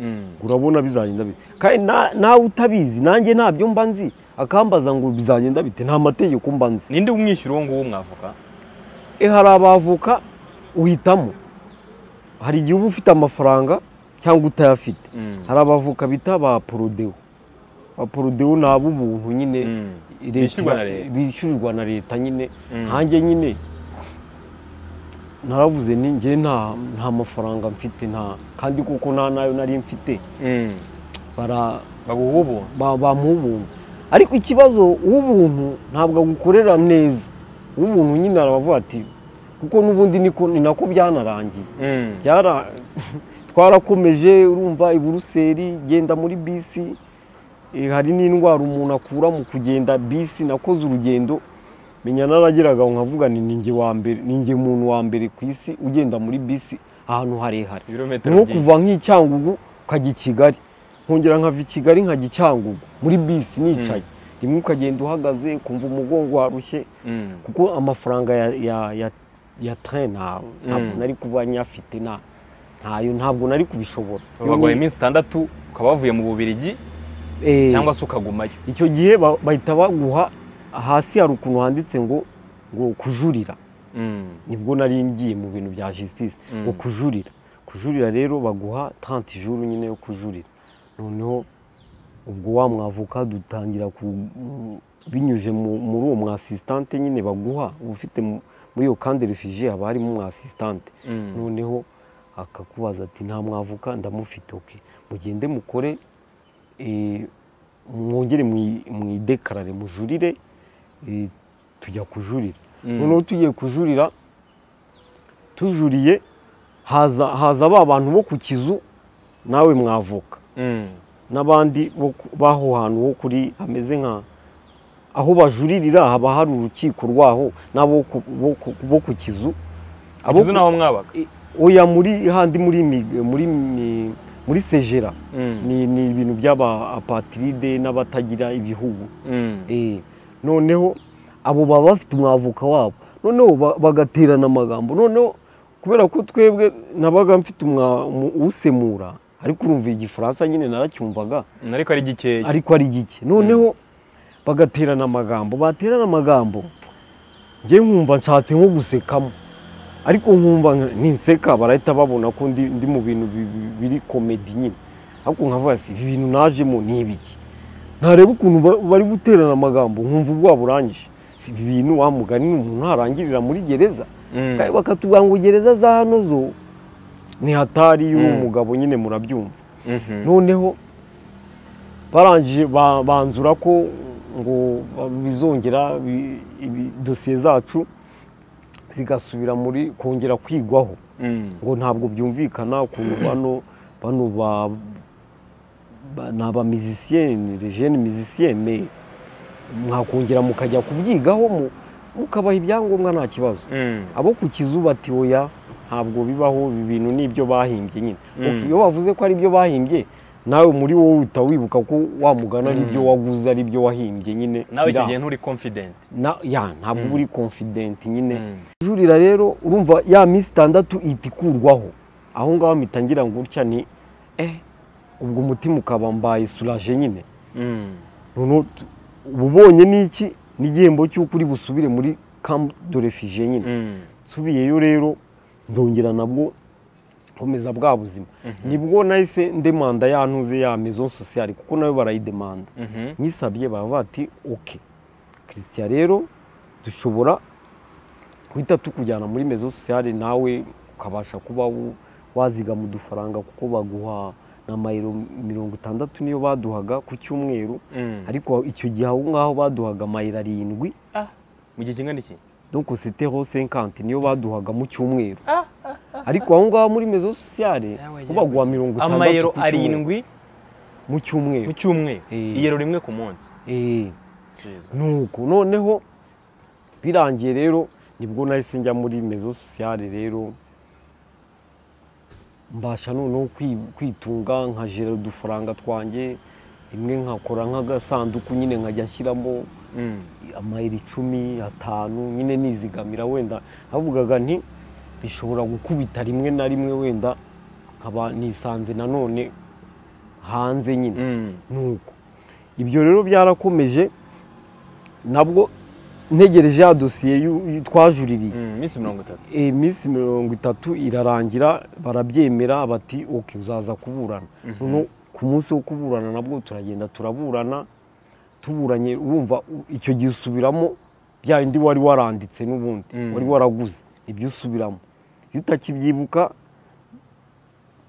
Mm. urabona bizagenda bite kandi na- nawe utabizi nanjye ntabyo mba nzi akambaza ngo bizagenda bite nta mategeko mba nzi ninde umwishyura uwo nguwo mwavuka e hari abavoka uhitamo hari igihe uba ufite amafaranga cyangwa utayafite Mm. hari abavoka bita ba porodewo ba porodewo ni ab'ubuntu nyine Mm. leta- Bishyurwa na leta. bishyurirwa na leta nyine Mm. nkanjye nyine naravuze ni njye nta nta mafaranga mfite nta kandi kuko nta nayo nari mfite Mm. bara baguha ubuntu ba- bamuha ubuntu ariko ikibazo uw'ubuntu ntabwo agukorera neza uw'ubuntu nyine aravuga ati kuko n'ubundi niko ni nako byanarangiye Mm. byara twarakomeje urumva i buruseli genda muri bisi eh, hari n'indwara umuntu akura mu kugenda bisi nakoze urugendo menya narageraga aho nkavuga ni ninjye wa mbere ninjye muntu wa mbere ku isi ugenda muri bisi ahantu harehare ibirometero nko byinshi. kuva nk'icyangugu ukajya i kigali nkongera nkava i kigali nkajya icyangugu muri bisi nicaye rimwe ukagenda uhagaze ukumva umugongo warushye Mm. kuko amafaranga ya ya ya ya tren nta- ntabwo Mm. nari kuba nyafite nta ntayo ntabwo nari kubishobora Iyo baguha ni- iminsi itandatu ukaba wavuye mu bubirigi eh, cyangwa se ukagumayo icyo gihe ba- bahita baguha hasi hari ukuntu handitse ngo ngo kujurira Mm. nibwo nari ngiye mu bintu bya justice Mm. ngo kujurira kujurira rero baguha 30 juru nyine yo kujurira noneho ubwo wa mwavuka dutangira ku- mu- binyuze mu- muri uwo mwasisitante nyine baguha uba ufite mu- muri iyo kandi refugiye haba harimo umwasisitante Mm. noneho akakubaza ati nta mwavuka ndamufite oke mugende mukore eh, mwongere mwi- mwidekarare mujurire eh, tujya kujurira Mm. noneho tugiye kujurira tujuriye haza haza ba bantu bo ku kizu nawe mwavuka Mm. n'abandi bo ku- b'aho hantu ho kuri hameze nka aho bajuririra haba hari urukiko rwaho n'abo ku- bo ku- bo ku kizu Abo Ikizu ku- naho mwabaga I- oya muri handi muri mi- muri mi- muri segera Mm. ni ni ibintu by'aba apatiride n'abatagira ibihugu Mm. Eh, noneho abo baba bafite umwavoka wabo noneho ba- bagaterana amagambo noneho kubera ko twebwe nabaga mfite umwa- umu- usemura ariko urumva igifaransa nyine naracyumvaga ariko ari gikeya ariko ari gike noneho bagaterana amagambo baterana amagambo njye nkumva nshatse nko gusekamo ariko nkumva nka- ninseka barahita babona ko ndi ndi mu bintu bi- bi- biri komedi nyine ariko nkavuga si ibi bintu najemo ni ibiki ntareba ukuntu ba- bari guterana amagambo nkumva ubwoba burangije si ibi bintu wa mugani ni umuntu arangirira muri gereza Mm. kandi bakatubwira ngo gereza za hano zo ni hatari y'uwo Mm. mugabo nyine murabyumva Mhm. noneho barangije ba- banzura ko ngo bizongera bi- ibi- dosiye zacu zigasubira muri kongera kwigwaho Mm. ngo ntabwo byumvikana ukuntu bano bano ba ba- ni abamizisiyeni rejeni mizisiyeni mwakongera mukajya kubyigaho mu- mukabaha ibyangombwa nta kibazo Mm. abo ku kizu bati oya ntabwo bibaho ibi bintu ni ibyo bahimbye nyine Mm. Ok, iyo bavuze ko ari ibyo bahimbye nawe muri wowe uhita wibuka ko wamugana ari Mm. ibyo waguze ari ibyo wahimbye nyine nawe icyo biraho. gihe nturi confident Na- ya ntabwo Mm. uba uri confident nyine Mm. jurira rero urumva ya minsi itandatu ihita ikurwaho aho ngaho mpita ngira ngo gutya ni eh ubwo umutima ukaba mbaye suraje nyine Mm. noneho tu- uba ubonye n'iki n'igihembo cy'uko uri busubire muri camp de refugie nyine Mm. nsubiyeyo rero ndongera nabwo nkomeza bwa buzima Mhm. nibwo nahise ndemanda ya ntuze ya maison sociale kuko nayo barayidemanda Mhm. nyisabye baravuga ati oke christian rero dushobora guhita tukujyana muri maison sociale nawe ukabasha kuba wu- wazigama udufaranga kuko baguha n'amayero mirongo itandatu niyo baduhaga ku cyumweru Mm. ariko icyo gihe aho ngaho baduhaga amayero arindwi Ah, mu gihe kingana iki donc c'était ho 50 niyo baduhaga mu cyumweru ariko aho ngaho muri maison sociale Yawe, ho baguha mirongo itandatu amayero ku cyumweru. arindwi mu mu cyumweru cyumweru Eh. iyero rimwe ku munsi Eh, nuko noneho birangiye rero nibwo nahise njya muri maison sociale rero mbasha noneho kwi- kwitunga nkajera udufaranga twanjye rimwe nkakora nk'agasanduku nyine nkajya nshyiramo Mm. amayiri icumi atanu nyine nizigamira wenda navugaga nti bishobora gukubita rimwe na rimwe wenda nkaba nisanze nanone hanze nyine Mm. nuko ibyo rero byarakomeje nabwo ntegereje ya dosiye yu- yu- twajuririye Mm. Minsi mirongo itatu. Eh, iminsi mirongo itatu irarangira barabyemera bati oke uzaza kuburana noneho ku munsi wo kuburana nabwo turagenda turaburana tuburanye wumva u- icyo gihe usubiramo bya bindi wari waranditse n'ubundi Mm. wari waraguze ibyo usubiramo iyo utakibyibuka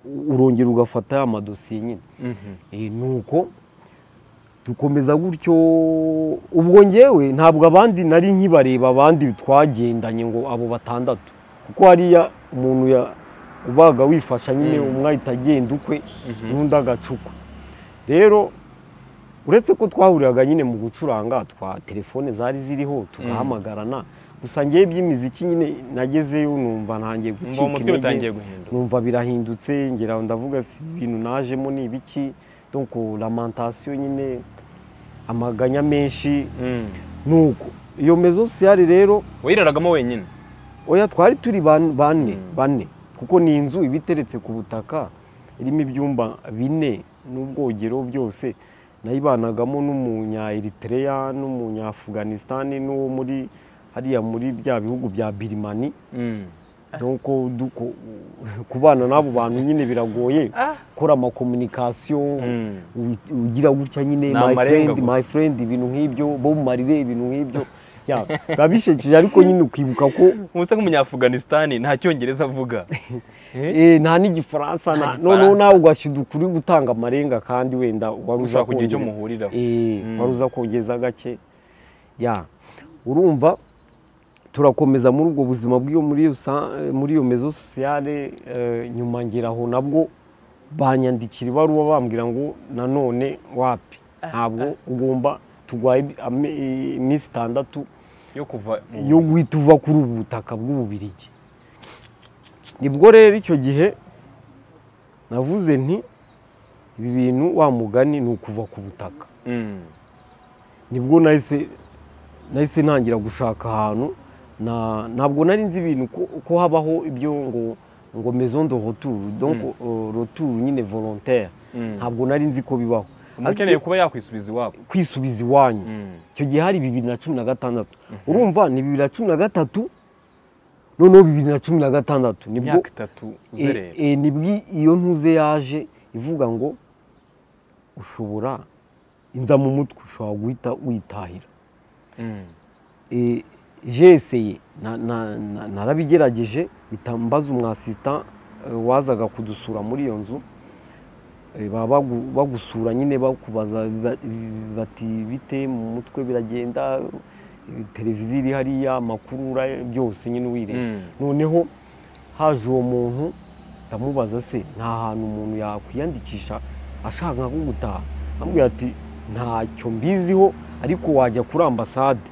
u- urongera ugafata ya madosiye nyine Mhm. Eh, nuko dukomeza gutyo ubwo ngewe ntabwo abandi nari nkibareba abandi twagendanye ngo abo batandatu kuko hariya umuntu ya ubaga wifasha nyine Mm. umwe ahita agenda ukwe Mhm. n'undi agacukwa rero uretse ko twahuriraga nyine mu gucuranga twa telefone zari ziriho tugahamagarana gusa ngewe by'imiziki nyine nagezeyo numva ntangiye Umva uwo gucika mutwe intege utangiye guhinduka. numva birahindutse ngira ngo ndavuga si ibintu najemo ni ibiki donc lamantasiyo nyine amaganya menshi Mm. nuko iyo mezo siyari rero Wiraragamo wenyine. oya twari turi ban- bane Mm. bane kuko ni inzu iba iteretse ku butaka irimo ibyumba bine n'ubwogero byose nayibanagamo n'umunya Eritrea n'umunya Afghanistan n'uwo muri hariya muri bya bihugu bya Birimani Mm. donc duko- kubana n'abo bantu nyine biragoye Ah. gukora amakomunikasiyo Mm. u- ugira gutya nyine Ni my amarenga friend gusa. my friend ibintu nk'ibyo bo marire ibintu nk'ibyo Ya, biba bishekeje ariko nyine ukibuka ko Musa nk'umunyafughanistan nta cyongereza avuga. Eh? eh, nta n'igifaransa na- Nta Gifaransa. noneho nawe ugashyiga ukuri gutanga amarenga kandi wenda wari uza Ushaka kugira icyo kongereza- muhuriraho. Eh, Mm. wari uza kongeza gake ya urumva turakomeza muri ubwo buzima bw'iyo muri iyo sa- muri iyo mezo sosiyale eh, nyuma ngera aho nabwo banyandikira ibaruwa bambwira ngo nanone wapi ntabwo ugomba turwaye ame- iminsi itandatu Yo kuva mu- yo guhita uva kuri ubu butaka bw'ububirigi nibwo rero icyo gihe navuze nti ibi bintu wa mugani ni ukuva ku butaka Mm. nibwo nahise nahise ntangira gushaka ahantu na ntabwo nari nzi ibintu ko, ko habaho ibyo ngo ngo maison de retour donc euh, retour nyine volontaire Mm. ntabwo nari nzi ko bibaho Umuntu ukeneye kuba yakwisubiza iwabo. kwisubiza iwanyu Mm. icyo gihe hari bibiri na cumi na gatandatu urumva ni bibiri na cumi na gatatu noneho bibiri na cumi na gatandatu nibwo Imyaka itatu e, uzerera. e, nibwo iyo ntuze yaje ivuga ngo ushobora inza mu mutwe ushobora guhita witahira Mm. E, jeseye na- na- na- narabigerageje mpita mbaza umwasisita e, wazaga kudusura muri iyo nzu E, baba bagu- bagusura nyine bakubaza ba- bati bite mu mutwe biragenda e, televiziyo iri hariya amakuru ura- byose nyine uyireba Mm. noneho haje uwo muntu ndamubaza se nta hantu umuntu yakwiyandikisha ashaka nko gutaha amubwira ati ntacyo mbiziho ariko wajya kuri ambasade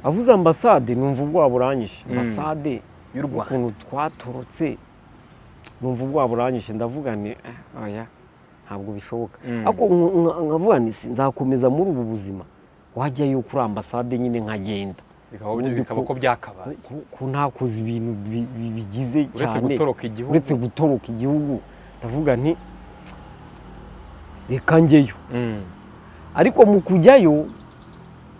avuze ambasade numva ubwoba buranyishe Mm. ambasade Y'u Rwanda. ukuntu twatorotse numva ubwoba buranyishe ndavuga ni "Eh, oya ntabwo bishoboka Mm. ariko nk- nk- nkavuga nti "Si, nzakomeza muri ubu buzima wajyayo kuri ambasade nyine nkagenda Bikaba Ubundi bikaba ku- ko byakabaye. ko- ko ntakoze ibintu bi- bi- bigize Uretse cyane gutoroka igihugu. uretse gutoroka igihugu ndavuga nti reka njyeyo Mm. ariko mu kujyayo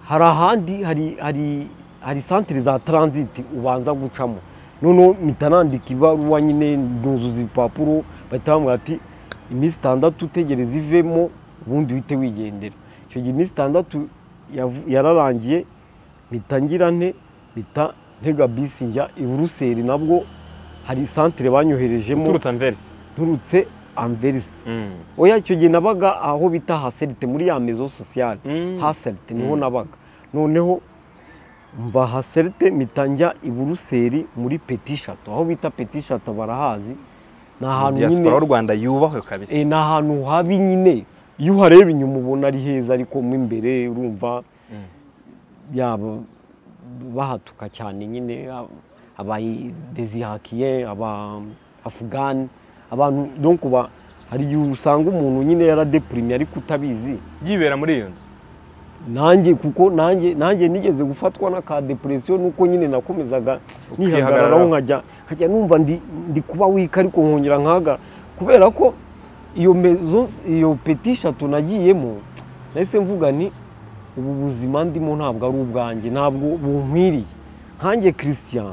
hari ahandi hari hari hari santire za taranziti ubanza gucamo noneho mpita nandika ibaruwa nyine nuzuza ibipapuro bahita bambwira ati iminsi itandatu utegereza ivemo ubundi uhite wigendera icyo gihe iminsi itandatu yavu- yararangiye mpita ngira nte mpita ntega bisi njya i buruseli nabwo hari santire banyoherejemo Uturutse Anversi. nturutse anverisi Mm. oya icyo gihe nabaga aho bita haserite muri ya mezo sosiyale Mm. haserite niho Mm. nabaga noneho mva haserite mpita njya i buruseli muri petishato aho bita petishato barahazi ni ahantu Diaspora y'u nyine Rwanda yubahwe kabisa. Eh, ni ahantu habi nyine iyo uhareba inyuma ubona ari heza ariko mo imbere urumva Mm. yaba bahatuka cyane nyine abadezihakiye aba afugani abantu donc ba hari igihe usanga umuntu nyine yaradeprimye ariko utabizi Yibera muri iyo nzu. nanjye kuko nanjye nanjye nigeze gufatwa n'aka depresiyo nuko nyine nakomezaga nihagararaho nkajya nkajya numva ndi ndi kuba wika ariko nkongera nkahagarara kubera ko iyo mezo iyo peti eshatu nagiyemo nahise mvuga ni ubu buzima ndimo ntabwo ari ubwanjye ntabwo bunkwiriye nkanjye christian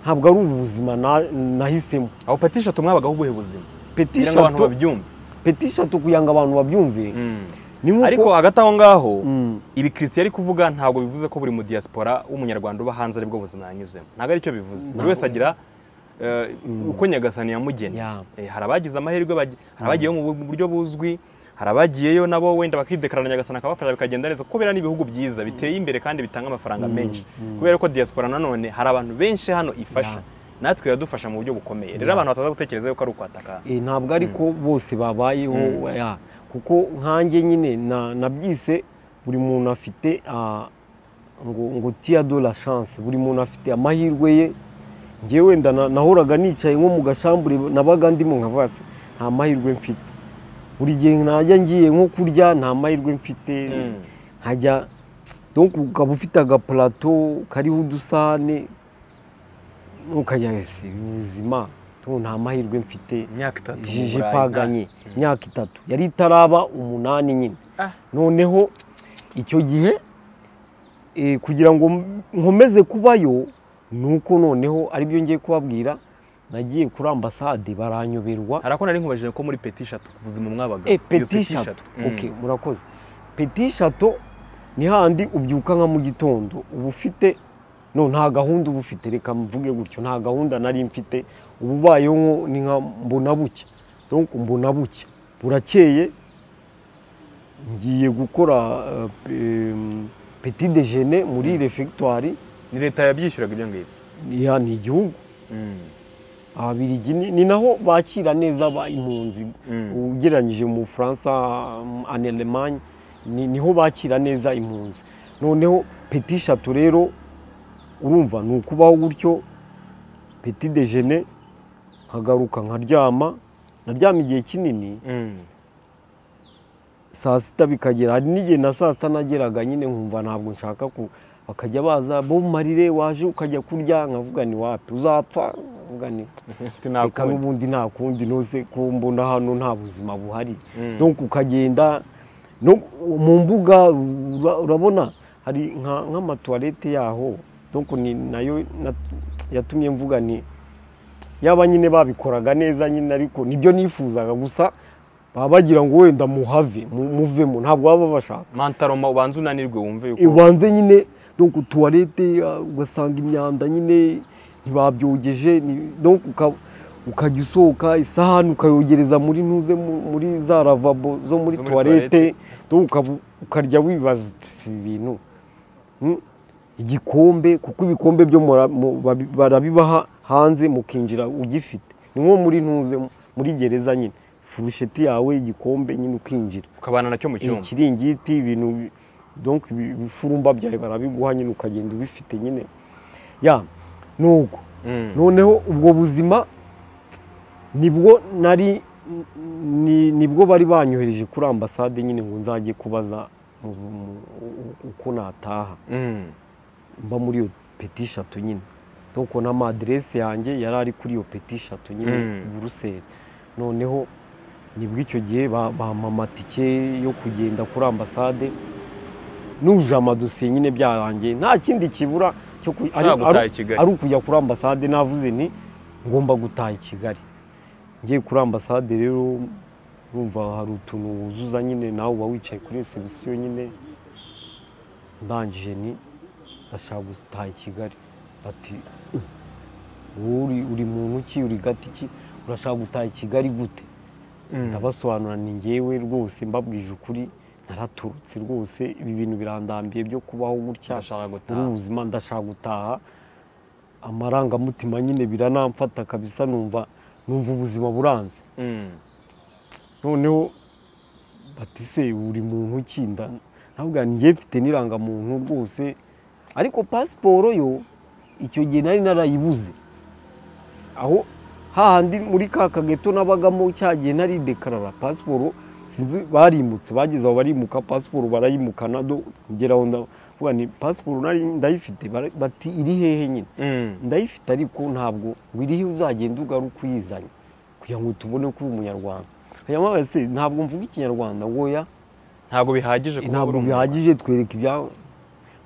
ntabwo ari ubu buzima na- nahisemo aho peti eshatu mwabagaho ubuhe buzima peti kugira ngo abantu eshatu babyumve peti eshatu kugira ngo abantu babyumve Mm. ni nkuko ariko hagati aho ngaho Mm. ibi christian ari kuvuga ntabwo bivuze ko buri mu diaspora w'umunyarwanda uba hanze aribwo buzima yanyuzemo ntabwo aricyo bivuze buri wese agira eh, uko nyagasani yamugena Yeah. Eh, hari abagize amahirwe bagi- hari abagiyeyo mu bu- buryo buzwi hari abagiyeyo nabo wenda bakidekarana nyagasani akabafasha bikagenda neza kuko biriya ni ibihugu byiza biteye imbere kandi bitanga amafaranga menshi kubera ko diaspora nanone hari abantu benshi hano ifasha natwe iradufasha mu buryo bukomeye rero abantu bataza gutekereza yuko ari ukwataka Eh, ntabwo ariko bose babayeho ya, kuko nkanjye nyine na- nabyise buri muntu afite ah, ngo ngo tia do la chance buri muntu afite amahirwe ye ngewe wenda na- nahoraga nicaye nko mu gashambure nabaga ndimo nka vase nta mahirwe mfite buri gihe najya ngiye nko kurya nta mahirwe mfite Mm. nkajya donc ukaba ufite agapulato kariho udusahane ukajya wese ubuzima tu nta mahirwe mfite imyaka itatu mu jiji Burayi. ipaganye imyaka itatu yari itaraba umunani nyine Ah. noneho icyo gihe eh, kugira ngo m- nkomeze kubayo nuko noneho aribyo ngiye kubabwira nagiye kuri ambasade baranyoberwa hari ako nari nkubajije ko muri peti eshatu ubuzima mwabagaho Eh, Iyo peti eshatu Mm. okay murakoze peti eshatu ni handi ubyuka nka mu gitondo uba ufite no nta gahunda uba ufite reka mvuge gutyo nta gahunda nari mfite uba ubayeho nko- ni nka mbona bucya donc mbona bucya burakeye ngiye gukora eh, pe- em, petit déjeuner muri refectoire ni leta yabyishyuraga ibyo ngibyo ya ni igihugu Mm. ababiligi ni ni naho bakira neza ba impunzi Mm. ugereranyije mu bufaransa um, en Allemagne ni- niho bakira neza impunzi noneho peti eshatu rero urumva ni ukubaho gutyo peti dejene nkagaruka nkaryama naryama igihe kinini Mm. saa sita bikagera hari n'igihe na saa sita nageraga nyine nkumva ntabwo nshaka ku bakajya baza bo marire waje ukajya kurya nkavuga ni wapi uzapfa nkavuga ni reka Nakundi. n'ubundi nta kundi nose ko mbona hano nta buzima buhari Mm. donc ukagenda no mu mbuga ura- urabona hari nka- nk'amatuwarete yaho donc ni nayo na- yatumye mvuga ni yaba nyine babikoraga neza nyine ariko nibyo nifuzaga gusa baba bagira ngo wenda muhave mu- muvemo ntabwo baba bashaka mantaroma ubanza unanirwe wumve yuko ibanze nyine donc tuwarete ah, ugasanga imyanda nyine ntibabyogeje ni- donc uka- ukajya usohoka isahani ukayogereza muri ntuze mu- muri za ravabo zo muri Zo muri tuwarete donc ukaba- ukarya wibaza uti si ibi bintu Hmm? igikombe kuko ibikombe byo mura- mu- babi- barabibaha hanze mukinjira ugifite ni nko muri ntuze muri gereza nyine furusheti yawe igikombe nyine ukinjira ukabana nacyo mu cyumba ikiringiti ibintu bi- donc ibi- ibifurumba byawe barabiguha nyine ukagenda ubifite nyine ya nuko Mm. noneho ubwo buzima nibwo nari ni- nibwo bari banyohereje kuri ambasade nyine ngo nzajye kubaza mu- mu- u- uko nataha Mm. mba muri iyo peti eshatu nyine donc n'amaderese yanjye yari ari kuri iyo peti eshatu nyine Mm. buruseli noneho nibwo icyo gihe ba- bampa amatike yo kugenda kuri ambasade nuje amadosiye nyine byarangiye nta kindi kibura cyo ku- ari- Ushaka gutaha ari- i Kigali. ari ukujya kuri ambasade navuze nti ngomba gutaha i kigali ngiye kuri ambasade rero urumva hari utuntu wuzuza nyine nawe uba wicaye kuri resebusiyo nyine ndangije ni ndashaka gutaha i kigali bati wowe uri- uri muntu ki uri gati ki urashaka gutaha i kigali gute Mm. ndabasobanura ni ngewe rwose mbabwije ukuri naraturutse rwose ibi bintu birandambiye byo kubaho gutya Ndashaka muri gutaha ubu buzima ndashaka gutaha amarangamutima nyine biranamfata kabisa numva numva ubuzima buranze Mm. noneho bati se uri muntu ki nda ntabwo njye mfite n'irangamuntu rwose ariko pasiporo yo icyo gihe nari narayibuze aho hahandi muri ka kageto nabagamo cya gihe nari dekarara pasiporo sinzi barimutse bageze aho barimuka pasiporo barayimukana do ngera aho ndavuga ni pasiporo nari ndayifite bara- bati iri hehe nyine ndayifite ariko ntabwo ngo iriho uzagenda ugaruka uyizanye kugira ngo tubone ko uri umunyarwanda ayamubaye se ntabwo mvuga ikinyarwanda ngoya ntabwo bihagije kuba uri ntabwo umunyarwanda. bihagije twereka ibyawe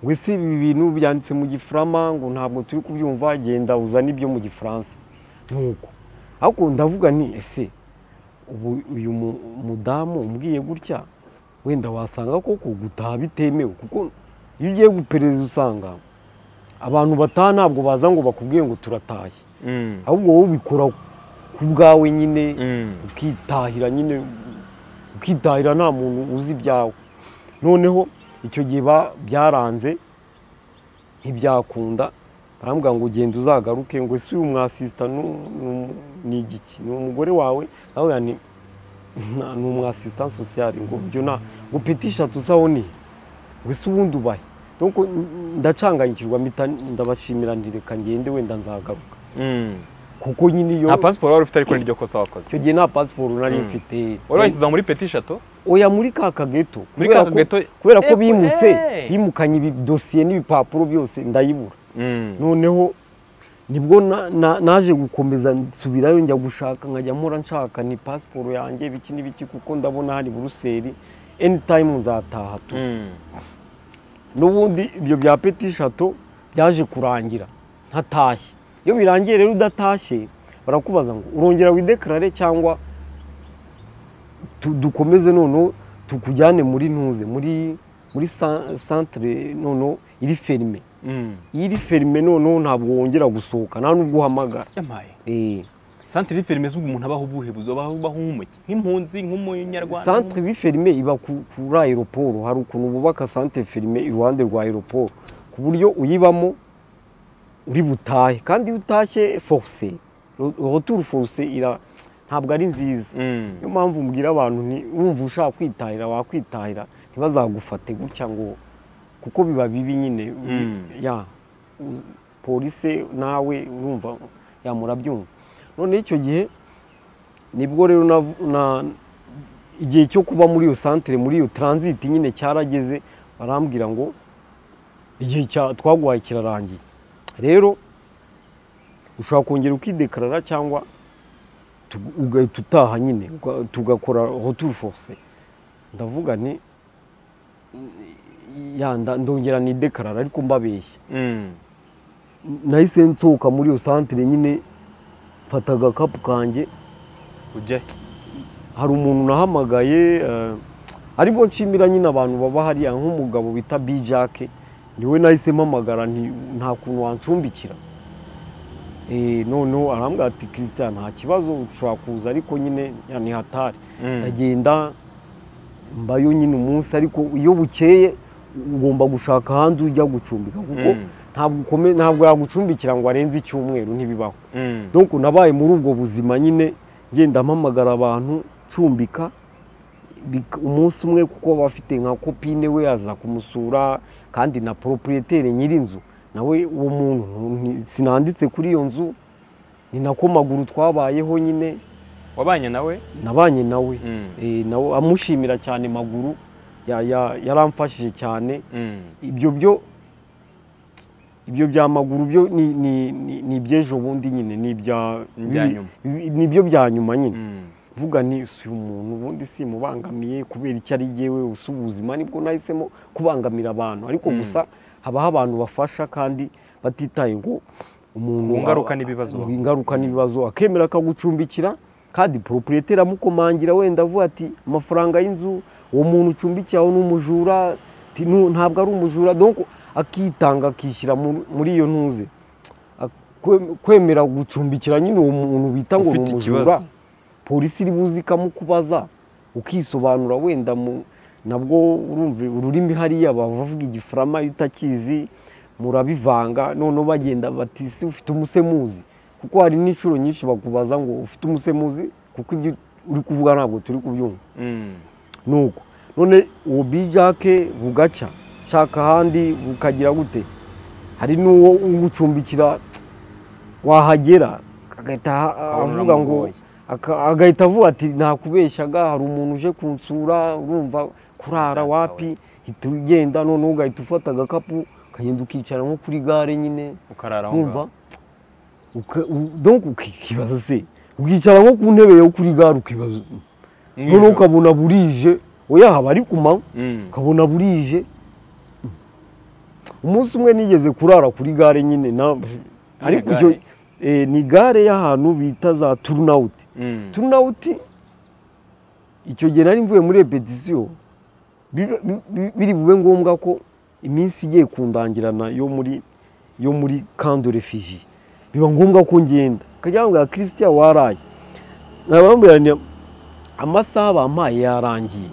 ngo ese ibi bintu byanditse mu gifaransa ngo ntabwo turi kubyumva genda uzane ibyo mu gifaransa nuko ariko ndavuga nti ese ubu uyu mu- mudamu umbwiye gutya wenda wasanga koko gutaha bitemewe kuko iyo ugiye guperereza usanga abantu bataha ntabwo baza ngo bakubwire ngo turataye Mm. ahubwo wowe ubikora ku bwawe nyine Mm. ukitahira nyine ukitahira nta muntu uzi ibyawe noneho icyo gihe ba- byaranze ntibyakunda barambwira ngo genda uzagaruke ngo ese uyu mwasisita nu- nu- ni igiki ni umugore wawe ndavuga nti "Nta- ni umwasisita sosiyali ngo ibyo nta ngo pitisha tusaho ni ngo ese ubundi ubahe Nuko ndacanganyikirwa mpita ndabashimira nti reka ngende wenda nzagaruka Mm. kuko nyine iyo nta pasiporo wari ufite ariko ni ryo kosa wakoze icyo gihe nta pasiporo nari Mm. mfite wari wayishyize muri peti eshatu oya muri ka kageto muri Kubera ka ko- gato kubera ko Epo, bimutse eh. bimukanye ibi dosiye n'ibipapuro byose ndayibura Mm. noneho nibwo na- na- naje gukomeza nsubirayo njya gushaka nkajya mpora nshaka ni pasiporo yanjye biki n'ibiki kuko ndabona hari buruseli anytime nzataha tu Mm. n'ubundi ibyo bya peti shato byaje kurangira ntatashye iyo birangiye rero udatashye barakubaza ngo urongera widekarare cyangwa tu- dukomeze noneho tukujyane muri ntuze muri muri sa- santire noneho iri ferime Mm. iyo iri ferime noneho ntabwo wongera gusohoka nta n'ubwo uhamagara yamaye Eh, santire y'ifirime z'ubu umuntu abaho ubuhe buzoba abaho nk'umuki nk'impunzi nk'umunyarwanda santire iri ferime iba ku- kuri aeroporo hari ukuntu bubaka santire ferime iruhande rwa aeroporo ku buryo uyibamo uri butahe kandi iyo utashye foruse roturu foruse ira ntabwo ari nziza Mm. niyo mpamvu mbwira abantu nti wumva ushaka kwitahira wakwitahira ntibazagufate gutya ngo kuko biba bibi nyine Mm. ya u- polise nawe urumva ya murabyumva noneho icyo gihe nibwo rero navu- na- igihe cyo kuba muri iyo santire muri iyo transit nyine cyarageze barambwira ngo igihe cya- twaguhaye kirarangiye rero ushobora kongera ukidekarara cyangwa tu- ugahita utaha nyine uga- tugakora retour forcé ndavuga nti mm, ya nda- ndongera nidekarara ariko mbabeshya Mm. nahise nsohoka muri iyo santire nyine mfata agakapu kanjye ujye hari umuntu nahamagaye eh, arimo nshimira nyine abantu baba hariya nk'umugabo bita bijake niwe nahise mpamagara nti nta kuntu wancumbikira Eh, noneho arambwira ati christian nta kibazo ushobora kuza ariko nyine ya ni hatari Mm. ndagenda mbayo nyine umunsi ariko iyo bukeye ugomba gushaka ahandi ujya gucumbika kuko Mm. ntabwo ukome- ntabwo yagucumbikira ngo arenze icyumweru ntibibaho Mm. donc nabaye muri ubwo buzima nyine ngenda mpamagara abantu cumbika bik- umunsi umwe kuko baba bafite nka kopine we aza kumusura kandi na proprietaire nyir'inzu nawe uwo muntu ni- sinanditse kuri iyo nzu ni nako maguru twabayeho nyine wabanye nawe nabanye nawe Mm. Eh, nawe amushimira cyane maguru ya- ya- yaramfashije cyane Mm. ibyo byo ibyo bya maguru byo ni- ni- ni ni iby'ejo bundi nyine ni ibya- Ni ibya nyuma. ni- ni ibyo bya nyuma nyine Mm. vuga ni si umuntu ubundi simubangamiye kubera icyo ari jyewe usa ubuzima nibwo nahisemo kubangamira abantu ariko Mm. gusa habaho abantu bafasha kandi batitaye ngo umuntu Ku ngaruka n'ibibazo. ku ngaruka n'ibibazo akemera akagucumbikira kandi proprietaire amukomangira wenda avuga ati amafaranga y'inzu uwo muntu ucumbikiye aho ni umujura ati, "Nu- ntabwo ari umujura donc akitanga akishyira mu- muri iyo ntuze Ak- kwe- kwemera gucumbikira nyine uwo muntu bita ngo ni Ufite umujura ikibazo. polisi iri buze ikamukubaza ukisobanura wenda mu nabwo urumva ururimi hariya bavuga igifarama iyo utakizi murabivanga noneho bagenda bati "Ese ufite umusemuzi kuko hari n'inshuro nyinshi bakubaza ngo ufite umusemuzi kuko ibyo uri kuvuga ntabwo turi kubyumva Mm. nuko none uwo bijake bugaca nshaka ahandi bukagira gute hari n'uwo ugucumbikira wahagera agahita Ukabona avuga ngo uramugoye. aka- agahita avuga ati nakubeshyaga hari umuntu uje kunsura urumva kurara Data wapi hita ugenda noneho ugahita ufata agakapu ukagenda ukicara nko kuri gare nyine ukarara aho wumva ngaho Uka- u- donc ukibaza se ukicara nko ku ntebe yo kuri gare ukibaza noneho Nijoro. ukabona burije oya haba ari ku manywa Mm. ukabona burije umunsi umwe nigeze kurara kuri gare nyine na ariko gare? icyo eh, ni gare y'ahantu bita za turunawuti Mm. turunawuti icyo gihe nari mvuye muri repetisiyo bibe- bi- bi- biri bube ngombwa ko iminsi igiye kundangirana yo muri yo muri kando refiji biba ngombwa ko ngenda akajya bambwira kirisitiya waraye nkabambwira nti amasaha bampaye yarangiye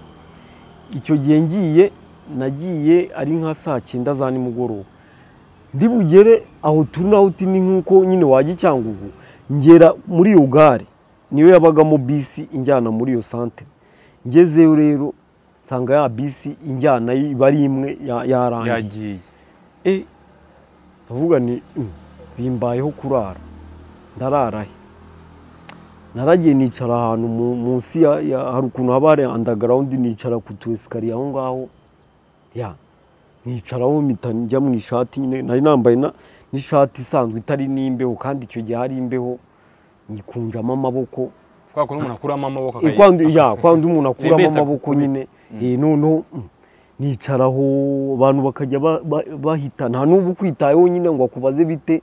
icyo gihe ngiye nagiye ari nka saa cyenda za nimugoroba ndi bugere aho turunawuti ni nk'uko nyine wajya i cyangugu ngera muri iyo gare niyo yabagamo bisi injyana muri iyo santere ngezeyo rero nsanga ya bisi injyana iba ari imwe ya- yarangiye yagiye e ndavuga ni "Mm, bimbayeho kurara ndarara he naragiye nicara ahantu mu- munsi ya ya- hari ukuntu haba hari andagarawundi nicara ku tu esikariye aho ngaho ya nicaraho mpita njya mu ishati nyine nari nambaye na- n'ishati isanzwe itari n'imbeho kandi icyo gihe hari imbeho nyikunjamo amaboko kwa kuntu umuntu akuramo amaboko Eh, kwa ndi- ya kwa ndi umuntu akuramo Rebeta amaboko kukuri. nyine Eh, noneho mm, nicaraho abantu bakajya ba- ba- bahita nta n'ubu ukwitayeho nyine ngo akubaze bite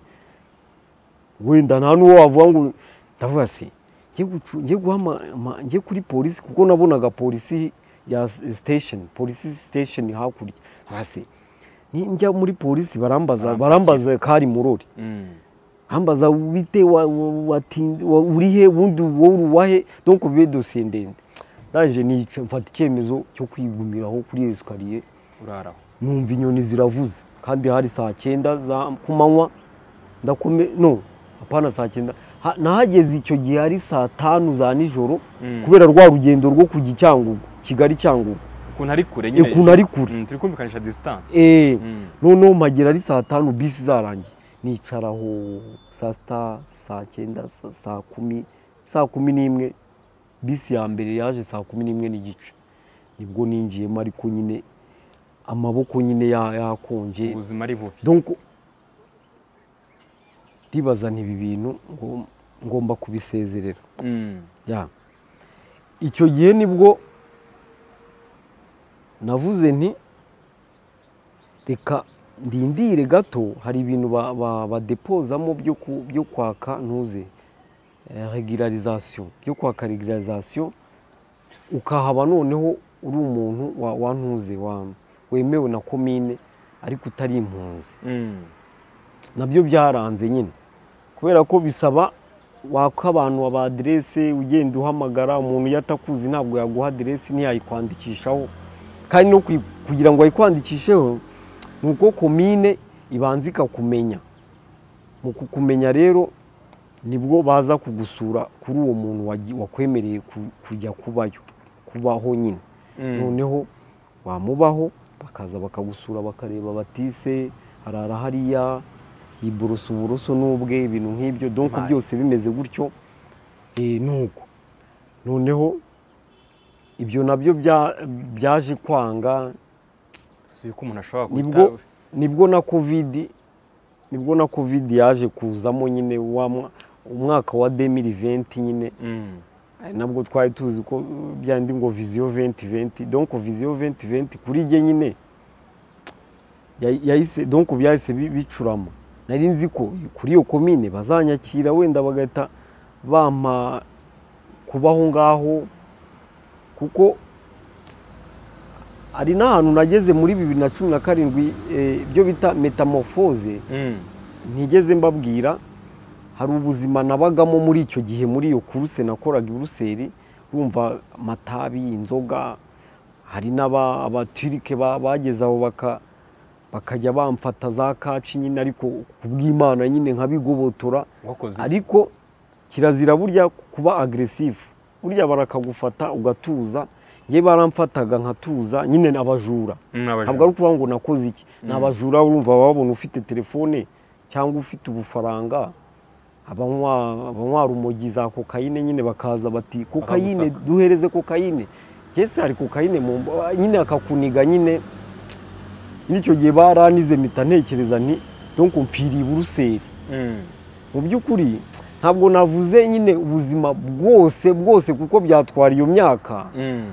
wenda nta n'uwo wavuga ngo ndavuga se njye gucu- njye guhama- ma- njye kuri polisi kuko nabonaga polisi ya s- station polisi station hakurya hasi Ni- njya muri polisi barambaza barambaza kari murori ambaza bite wa- wa- watinze- wa- uri he ubundi wowe uwahe donc bibe dosiye ndende ndaje nica mfata icyemezo cyo kwigumiraho kuri iyo esikariye uraraho numva inyoni ziravuze kandi hari saa cyenda za ku manywa ndakome no apana saa cyenda Ha- nahageze icyo gihe hari saa tanu za nijoro Mm. kubera rwa rugendo rwo kujya i cyangugu kigali cyangugu ukuntu ari kure Eh, ukuntu ari kure. Mm, turi kumvikanisha disitanse eee Mm. noneho mpagera ari saa tanu bisi zarangiye nicaraho saa sita saa cyenda sa- saa kumi saa kumi n'imwe bisi ya mbere yaje saa kumi n'imwe n'igice nibwo ninjiyemo ariko nyine amaboko nyine ya- yakonje ubuzima ari bubi donc ndibaza nti ibi bintu ngo- ngomba kubisezerera Mm. ya icyo gihe nibwo navuze nti reka ndindire gato hari ibintu ba- ba- badepozamo byo ku- byo kwaka ntuze eh, regularization byo kwaka regularization ukahaba noneho uri umuntu wa- wa ntuze wa- wemewe na komine ariko utari impunzi Mm. nabyo byaranze nyine kubera ko bisaba waka abantu aba aderese ugenda uhamagara umuntu iyo atakuzi ntabwo yaguha aderesi ntiyayikwandikishaho kandi no kuyi- kugira ngo ayikwandikisheho ni uko komine ibanza ikakumenya mu kukumenya rero nibwo baza kugusura kuri uwo muntu wagi- wakwemereye ku- kujya kubayo kubaho nyine Mm. noneho wamubaho bakaza bakagusura bakareba batise harara hariya yiborosa uburoso n'ubwe ibintu nk'ibyo donko Mayi. byose bimeze gutyo eh, nuko noneho ibyo nabyo bya- byaje kwanga si yuko umuntu ashobora nibwo nibwo na covid nibwo na covid yaje kuzamo nyine wa mwa- umwaka wa 2020 nyine Mm. Eh, nabwo twari tuzi ko uh, byandi ngo viziyo 2020 donc viziyo 2020 kuri jye nyine ya- yahise donc byahise bi- bicurama nari nzi ko kuri iyo komine bazanyakira wenda bagahita bampa kubaho ngaho kuko hari n'ahantu nageze muri bibiri na cumi na karindwi eh, ibyo bita metamorphose Mm. ntigeze mbabwira hari ubuzima nabagamo muri icyo gihe muri iyo kuruse nakoraga i buruseli bumva amatabi inzoga hari n'aba- abatirike ba- bageze aho baka- bakajya bamfata za kaci nyine ariko ku bw'imana nyine nkabigobotora wakoze ariko kirazira burya kuba agresifu burya barakagufata ugatuza ngewe baramfataga nkatuza nyine n'abajura ntabwo ari ukuvuga ngo nakoze iki ni abajura urumva babona ufite telefone cyangwa ufite ubufaranga abanywa abanywa rumogi za kokayine nyine bakaza bati kokayine Bakagusaka. duhereze kokayine yesi hari kokayine mu mba- nyine akakuniga nyine nyine icyo gihe baranize mpita ntekereza nti donc mpfiriye buruseli Mm. mu by'ukuri ntabwo navuze nyine ubuzima bwose bwose kuko byatwara iyo myaka Mm.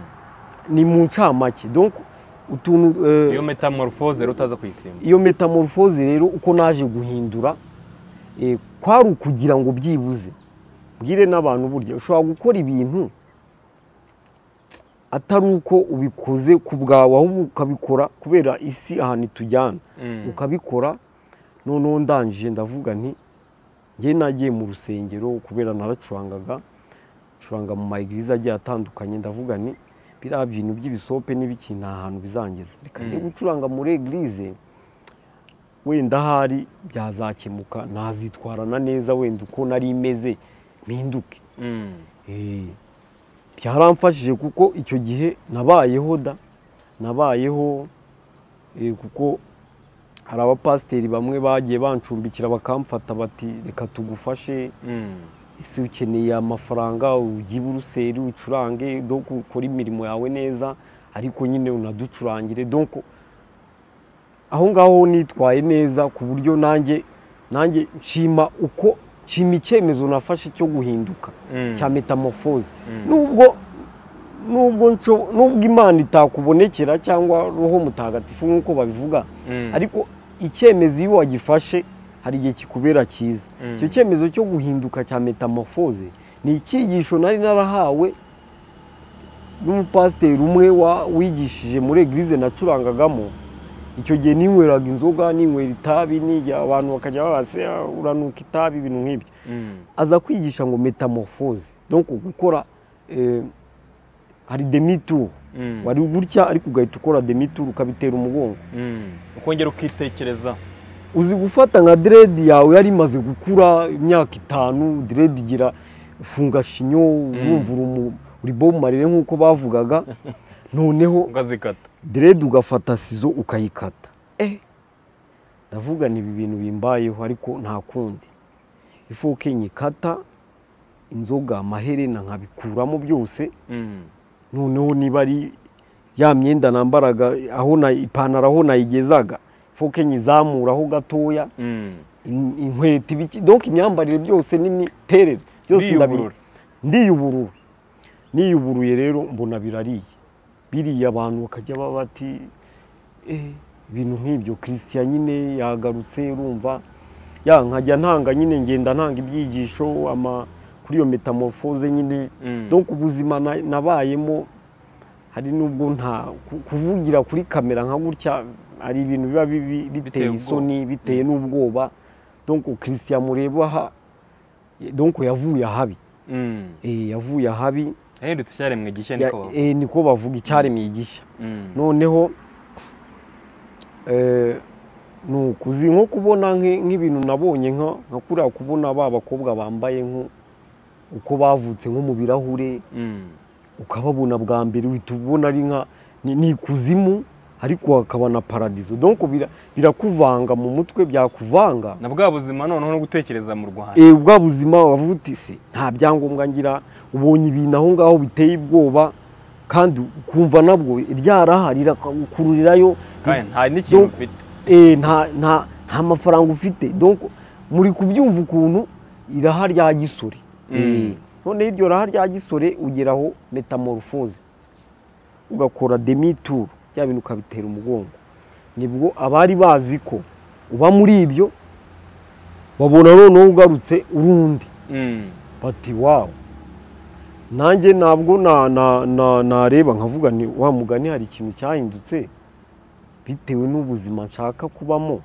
ni mu ncamake donc utuntu eh, iyo metamorphose utaza kuyisimba iyo metamorphose rero uko naje guhindura eh, kwari ukugira ngo byibuze mbwire n'abantu burya ushobora gukora ibintu atari uko ubikoze ku bwawe ahubwo ukabikora kubera isi ahantu itujyana Mm. ukabikora noneho ndangije ndavuga nti njye nagiye mu rusengero kubera naracurangaga curanga mu mayigiriza agiye atandukanye ndavuga nti biriya bintu by'ibisope n'ibiki nta hantu bizangeza reka njye Mm. gucuranga muri egirize wenda ahari byazakemuka ntazitwarana neza wenda uko nari imeze mpinduke Mm. Eh, byaramfashije kuko icyo gihe nabayeho da nabayeho eh, kuko hari abapasiteri bamwe bagiye bancumbikira bakamfata bati reka tugufashe Mm. ese ukeneye amafaranga ujye i buruseli ucurange donc ukore imirimo yawe neza ariko nyine unaducurangire donc aho ngaho nitwaye neza ku buryo nanjye nanjye nshima uko nshima icyemezo nafashe cyo guhinduka Mm. cya metamorphose Mm. nubwo nubwo nsho- nubwo imana itakubonekera cyangwa roho mutagatifu nk'uko babivuga Mm. ariko icyemezo iyo wagifashe hari igihe kikubera cyiza Mm. icyo cyemezo cyo guhinduka cya metamorphose ni icyigisho nari narahawe n'umupasiteri umwe wa- wigishije muri egirize nacurangagamo icyo gihe ninyweraga inzoga ninywera itabi nijya abantu bakajya babase uranuka itabi ibintu nk'ibyo Mm. aza kwigisha ngo metamorphose donc gukora eh, hari demitour Mm. wari gutya ariko ugahita ukora demitour ukabitera umugongo Mm. ukongera ukitekereza uzi gufata nka diredi yawe yari imaze gukura imyaka itanu diredi igira funga shinyo urumva uri umu- uri bomu marire nk'uko bavugaga noneho ukazikata diredi ugafata sizo ukayikata ndavuga ni ibi bintu bimbayeho ariko nta kundi ifu nyikata inzoga amaherena nkabikuramo byose Mm. noneho niba ari ya myenda nambaraga aho na ipantaro aho nayigezaga ifu nyizamuraho gatoya Mm. in- inkweto ibiki donc imyambarire byose n'imiterere byose ndabi- Ndiyuburura. ndiyuburura niyuburuye rero mbona birariye biriya abantu bakajya baba bati "Eh, ibintu nk'ibyo christian nyine yagarutse urumva ya nkajya ntanga nyine ngenda ntanga ibyigisho ama kuri iyo metamorphose nyine Mm. donc ubuzima na- nabayemo hari n'ubwo nta ku- kuvugira kuri kamera nka gutya hari ibintu biba bibi- Biteye biteye ubwoba. isoni biteye n'ubwoba donc christian mureba aha eh, donc yavuye ahabi Mm. Eh, yavuye ahabi yahindutse icyaremwe gishya Ya- niko eh, niko bavuga icyaremye igishya Mm. noneho eh, ni ukuzi nko kubona nk'i- nk'ibintu nabonye nka nka kuriya kubona ba bakobwa bambaye nko uko bavutse nko mu birahure Mm. ukababona bwa mbere uhita ubona ari nka ni ni ikuzimu ariko hakaba na paradizo donc bira- birakuvanga mu mutwe byakuvanga na bwa buzima noneho no gutekereza mu rwanda Eh, bwa buzima wavuga uti se nta byangombwa ngira ubonye ibintu aho ngaho biteye ubwoba kandi ukumva nabwo ryaraha rirakukururirayo kandi nta n'ikintu Donc- mfite Eh, nta nta nta mafaranga ufite donc muri kubyumva ukuntu iraha rya gisore Mm. Eh, noneho iryo raha rya gisore ugeraho metamorphose ugakora demituru bya bintu ukabitera umugongo nibwo abari bazi ko uba muri ibyo babona noneho ugarutse urundi Mm. bati wawu nanjye ntabwo na- na- na- nareba nkavuga ni wa mugani hari ikintu cyahindutse bitewe n'ubuzima nshaka kubamo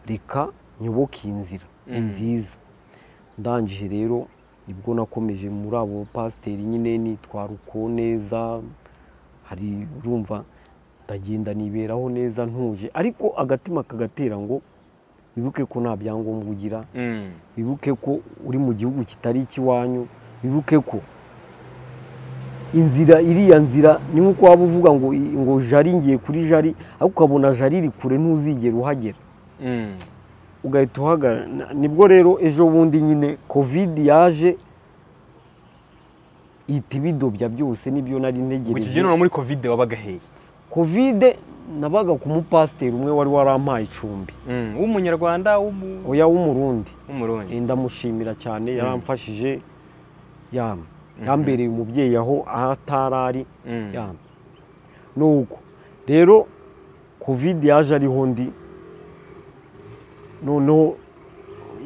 reka nyoboke iyi nzira ni Mm. nziza ndangije rero nibwo nakomeje muri abo pasiteri nyine nitwara uko neza hari urumva ndagenda niberaho neza ntuje ariko agatima kagatera ngo wibuke ko nta byangombwa ugira Mm. wibuke ko uri mu gihugu kitari ikiwanyu wibuke ko inzira iriya nzira ni nk'uko waba uvuga ngo ngo jari ngiye kuri jari ariko ukabona jari iri kure ntuzigera uhagera Mm. ugahita uhagarara Na- nibwo rero ejo bundi nyine kovidi yaje ihita ibidobya byose nibyo nari ku ntegereje kibyiniro muri kovide wabaga hehe kovide nabaga ku mupasiteri umwe wari warampaye icumbi Mm, w'umunyarwanda w'umu- oya w'umurundi w'umurundi Eh, ndamushimira cyane yaramfashije yamwe yambereye umubyeyi aho aho atari ari Mm. yamwe nuko rero kovide yaje ariho ndi noneho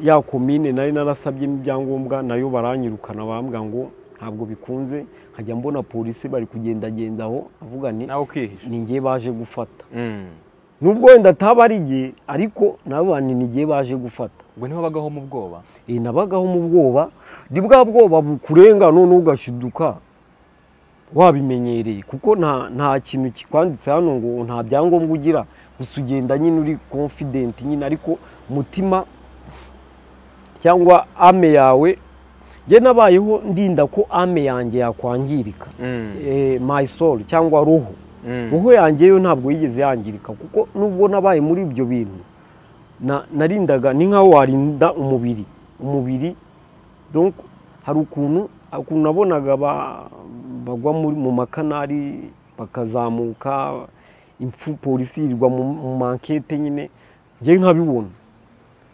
ya komine nari narasabyemo ibyangombwa nayo baranyirukana bambwira ngo ntabwo bikunze nkajya mbona polisi bari kugendagenda aho avuga ni nawe ukihisha ni njye baje gufata Mm. nubwo wenda ataba ari igihe ariko nabo ni ni njye baje gufata ubwo niho wabagaho mu bwoba iyi nabagaho mu bwoba ni bwa bwoba bukurenga none ugashiduka wabimenyereye kuko nta nta kintu kikwanditse hano ngo nta byangombwa ugira gusa ugenda nyine uri confident nyine ariko umutima cyangwa ame yawe njye nabayeho ndinda ko ame yanjye yakwangirika Mm. Eh, my soul cyangwa roho Mm. roho yanjye yo ntabwo yigeze yangirika kuko nubwo nabaye muri ibyo bintu na- narindaga ni nkaho warinda umubiri umubiri donc hari ukuntu ukuntu nabonaga ba- bagwa muri- mu makanari bakazamuka impfu polisi yirirwa mu mu mankete nyine njye nkabibona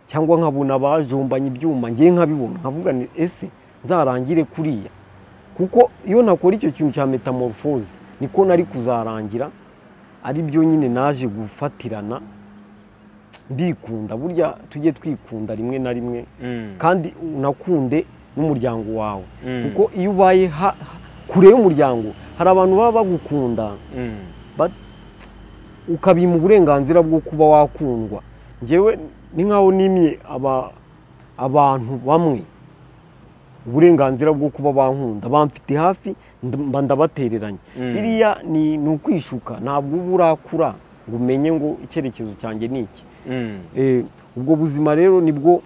cyangwa nkabona bajombanye ibyuma njye nkabibona nkavuga ni ese nzarangire kuriya kuko iyo ntakora icyo kintu cya metamorphose niko nari kuzarangira ari byo nyine naje gufatirana ndikunda burya tujye twikunda rimwe na rimwe Mm. kandi unakunde n'umuryango wawe Mm. kuko iyo ubaye ha- ha- kure y'umuryango hari abantu baba bagukunda Mm. ba- ukabiha uburenganzira bwo kuba wakundwa ngewe ni nkaho nimye aba- abantu bamwe uburenganzira bwo kuba bankunda bamfite hafi nd- mba ndabatereranye Mm. biriya ni ni ukwishuka ntabwo uba urakura ngo umenye ngo icyerekezo cyanjye ni iki Mm. Eh, ubwo buzima rero nibwo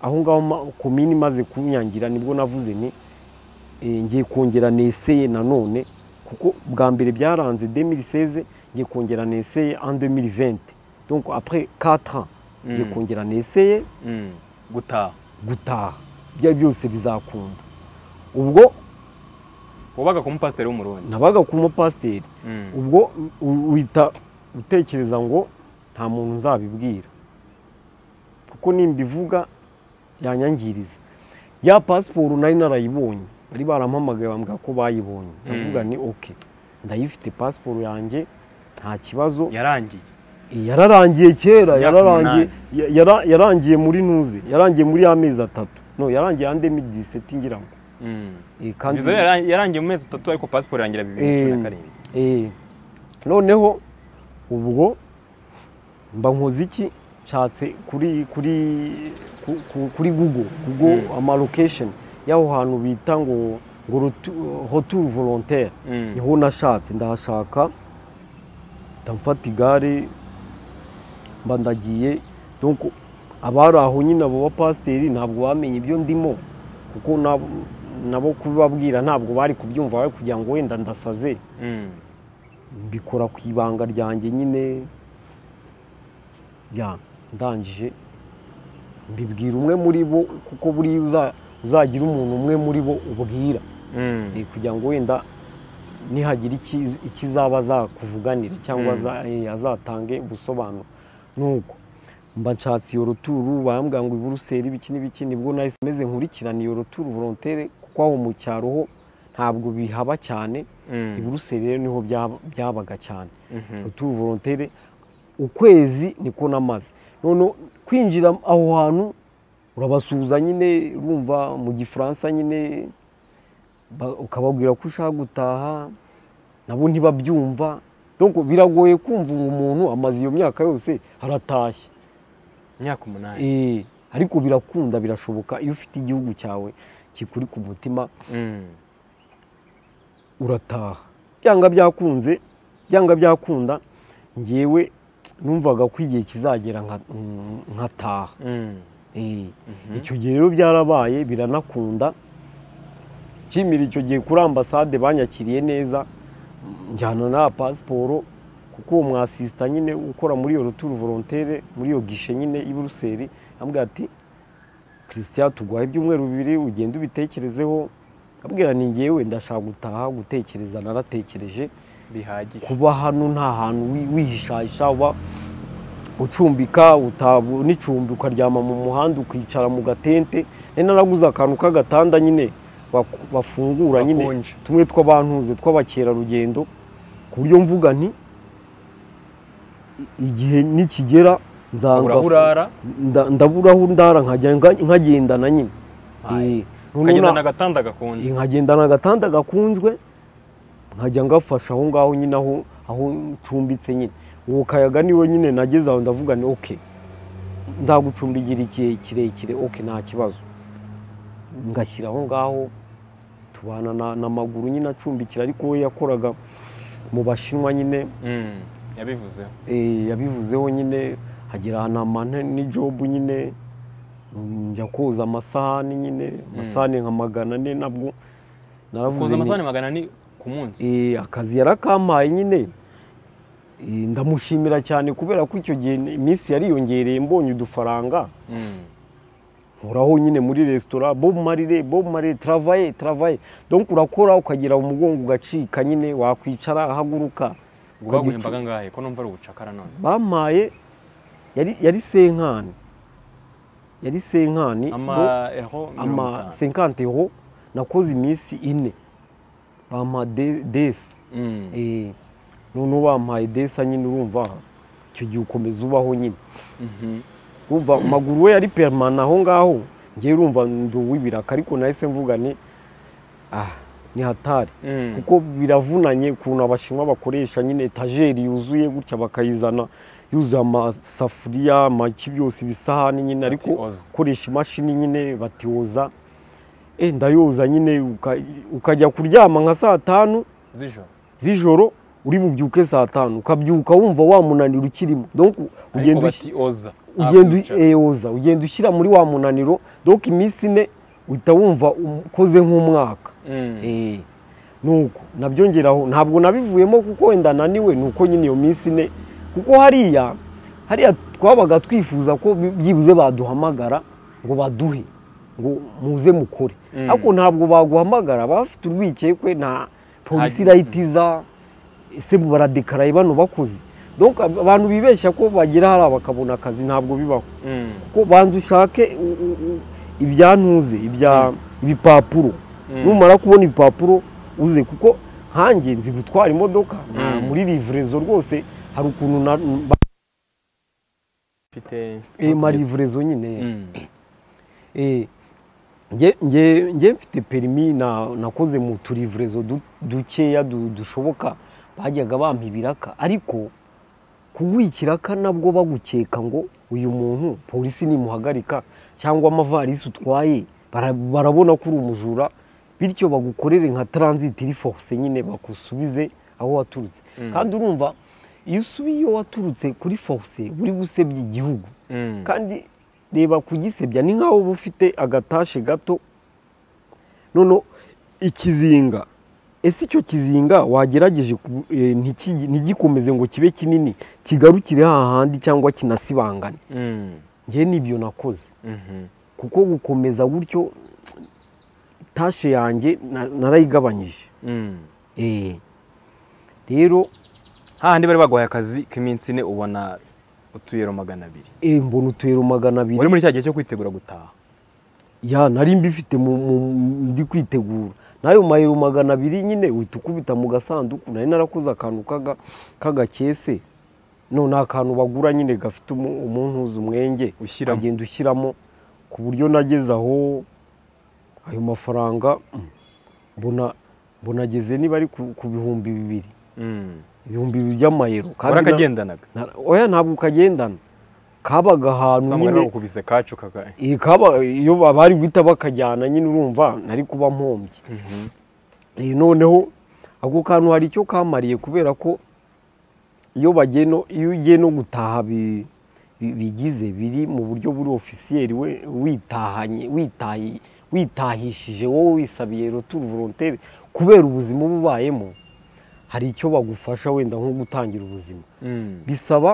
aho ngaho ma- komini imaze kunyangira nibwo navuze ni eh, ngiye kongera neseye nanone kuko bwa mbere byaranze 2016 ngiye kongera neseye en 2020 donc après 4 ans ngiye Mm. kongera neseye Mm. gutaha gutaha ibyo ari byose bizakunda ubwo wabaga ku mupasiteri w'umurundi nabaga ku mupasiteri Mm. ubwo u- uhita utekereza ngo nta muntu nzabibwira kuko nimbivuga yanyangiriza ya pasiporo nari narayibonye bari barampamagaye bambwira ko bayibonye ndavuga ni oke ndayifite pasiporo yanjye nta kibazo yarangiye yararangiye kera Imyaka yararangiye ya- yara- yarangiye muri ntuze yarangiye muri y'amezi atatu no yarangiye ande midiseti ngira ngo Mm. Eh, viza yaran- yarangiye mu mezi atatu ariko pasiporo yangira bibiri na cumi na Eh. karindwi Eh, noneho ubwo mba nkoze iki nshatse kuri kuri ku- ku- kuri google google Mm. amalokesheni y'aho hantu bita ngo ngo rotu- retour volontaire Mm. niho nashatse ndahashaka ndamfata igare mba ndagiye donc abari aho nyine abo bapasiteri ntabwo bamenye ibyo ndimo kuko nabo- nabo kubibabwira ntabwo bari kubyumva bari kugira ngo wenda ndasaze Mm. mbikora ku ibanga ryanjye nyine ya ndangije mbibwira umwe muri bo kuko buriya uza- uzagira umuntu umwe muri bo ubwira Mm. Eh, kugira ngo wenda nihagira iki- ikizaba azakuvuganira cyangwa Mm. aza- eh, azatange ubusobanuro nuko mba nshatse iyo ruturu barambwira ngo iburuseli ibiki n'ibiki nibwo nahise meze nkurikirana iyo ruturu volontere kuko aho mu cyaro ho ntabwo bihaba cyane Mm. iburuseli rero niho byaba- byabaga cyane Mhm. ruturu volontere ukwezi niko namaze none kwinjira aho hantu urabasuhuza nyine urumva mu gifaransa nyine ba- ukababwira ko ushaka gutaha nabo ntibabyumva donc biragoye kumva ngo umuntu amaze iyo myaka yose aratashye imyaka umunani Eh, ariko birakunda birashoboka iyo ufite igihugu cyawe kikuri ku mutima Mm. urataha byanga byakunze byanga byakunda ngewe numvaga ko igihe kizagera nka- mm, nkataha Mm. Eh, Mhm. icyo gihe rero byarabaye biranakunda nshimira icyo gihe kuri ambasade banyakiriye neza mm, njyana na pasiporo kuko uwo mwasisita nyine ukora muri iyo ruturu volontere muri iyo gishe nyine i buruseli amubwira ati christian tuguhaye ibyumweru bibiri ugende ubitekerezeho abwira ni ngewe ndashaka gutaha gutekereza naratekereje bihagije kuba hano nta hantu wi- wihishahisha uba ucumbika uta- n'icumbi ukaryama mu muhanda ukicara mu gatente nari naraguze akantu k'agatanda nyine baku- bafungura nyine Bakonje. tumwe tw'abantuze tw'abakerarugendo ku buryo mvuga nti i- igihe nikigera nzanga- Urahura urara nda- ndaburaho ndara nkajya nga- nkagendana nyine Aye. Eh, noneho na- ukagendana agatanda gakonje nkagendana agatanda gakunzwe nkajya ngafasha aho ngaho nyine aho aho ncumbitse nyine uwo kayaga niwe nyine nageze aho ndavuga ni oke nzagucumbigira igihe kirekire oke nta kibazo ngashyira aho ngaho tubana na- n'amaguru nyine acumbikira ariko we yakoraga mu bashinwa nyine Mm, yabivuzeho Eh, yabivuzeho nyine hagira ahantu n'ijobu nyine mm, njya koza amasahani nyine amasahani nka magana ane nabwo koza naravuze amasahani nti, magana ane ku munsi eh, akazi yarakampaye nyine Eh, ndamushimira cyane kubera ko icyo gihe ni- iminsi yariyongereye mbonye udufaranga Mm, nkoraho nyine muri resitora bob marire bob marire travaye travaye donc urakora ukagira umugongo ugacika nyine wakwicara ahaguruka Ukagicu- bwaguhembaga ngahe ko numva ari ubucakara none bampaye yari yari senkani yari senkani do- ama eho mirongo ama itanu senkante ho nakoze iminsi ine bampa de- desa Mm, Eh, noneho bampaye desa nyine urumva icyo gihe ukomeza ubaho nyine mhm. urumva amaguru we yari perimana aho ngaho ngewe urumva ndi uw'ibiraka ariko nahise mvuga ni ah ni hatari Mm. kuko biravunanye ukuntu abashinwa bakoresha nyine etajeri yuzuye gutya bakayizana yuzuye amasafuriya amaki byose ibisahani nyine ariko Batioza. ukoresha imashini nyine batioza eh ndayoza nyine uka- ukajya kuryama nka saa tanu z'ijoro z'ijoro uri bubyuke saa tanu ukabyuka wumva wa munaniro ukirimo donc ariko ugenda ushi- batioza ugenda nta kwicara. eyoza ugenda ushyira muri wa munaniro donc iminsi ine uhita wumva ukoze nk'umwaka Mm. Eh, nuko nabyongeraho ntabwo nabivuyemo kuko wenda naniwe nuko nyine iyo minsi ine kuko hariya hariya twabaga twifuza ko bi- byibuze baduhamagara ngo baduhe ngo muze mukore Mm. ariko ntabwo baguhamagara baba bafite urwikekwe nta polisi Hari- irahitiza ese baradekaraye bano bakoze donc ab- abantu bibeshya ko bagera hariya bakabona akazi ntabwo bibaho Mm, ko banza ushake u- u- u- ibyantuze ibya ibipapuro mm. numara kubona ibipapuro uze kuko nkanjye nzi gutwara imodoka nta- Mm. muri livurezo rwose hari ukuntu na mfite marivurezo nyine Mm, Eh, nge- nge nge mfite perimi na- nakoze mu turivurezo du- dukeya du- dushoboka bajyaga bampa ibiraka ariko kuguha ikiraka nabwo bagukeka ngo uyu muntu polisi nimuhagarika cyangwa amavarisi utwaye bara- barabona ko uri umujura bityo bagukorere nka taransiti rifose nyine bagusubize aho waturutse Mm. kandi urumva iyo usubiye iyo waturutse kuri foruse uri gusebya igihugu mm. kandi reba kugisebya ni nk'aho uba ufite agatashe gato noneho ikizinga ese icyo kizinga wagerageje ku- eh, ntiki- ntigikomeze ngo kibe kinini kigarukire hahandi cyangwa kinasibangane Mm, ngewe n'ibyo nakoze mhm. kuko gukomeza gutyo tashe yanjye na- narayigabanyije Mm. Eh, rero hahandi bari baguhaye akazi k'iminsi ine ubona utuyero magana abiri eh, mbona utuyero magana abiri wari muri cya gihe cyo kwitegura gutaha ya nari mbifite mu- mu- ndi kwitegura n'ayo mayero magana abiri nyine uhita ukubita mu gasanduku nari narakoze akantu k'aga- k'agakese none akantu bagura nyine gafite umu- umuntuza umwenge Ushyiramo. ukagenda ushyiramo ku buryo nageze aho ayo mafaranga mm, mbona mbona ageze niba ari ku ku bihumbi bibiri Mm. ibihumbi bibiri by'amayero na- warakagendanaga na- oya ntabwo kagendana kabaga ahantu usanga nyine nawe ukubise kacu kaga iyi kaba iyo bari guhita bakajyana nyine urumva nari kuba mpombye Mhm. iyi noneho ako kantu hari icyo kamariye kubera ko iyo bagiye no iyo ugiye no gutaha bi- bi- bigize biri mu buryo buri ofisiyeri we witahanye witahi witahishije wowe wisabiye roturu volontere kubera ubuzima uba ubayemo hari icyo bagufasha wenda nko gutangira ubuzima Mm. bisaba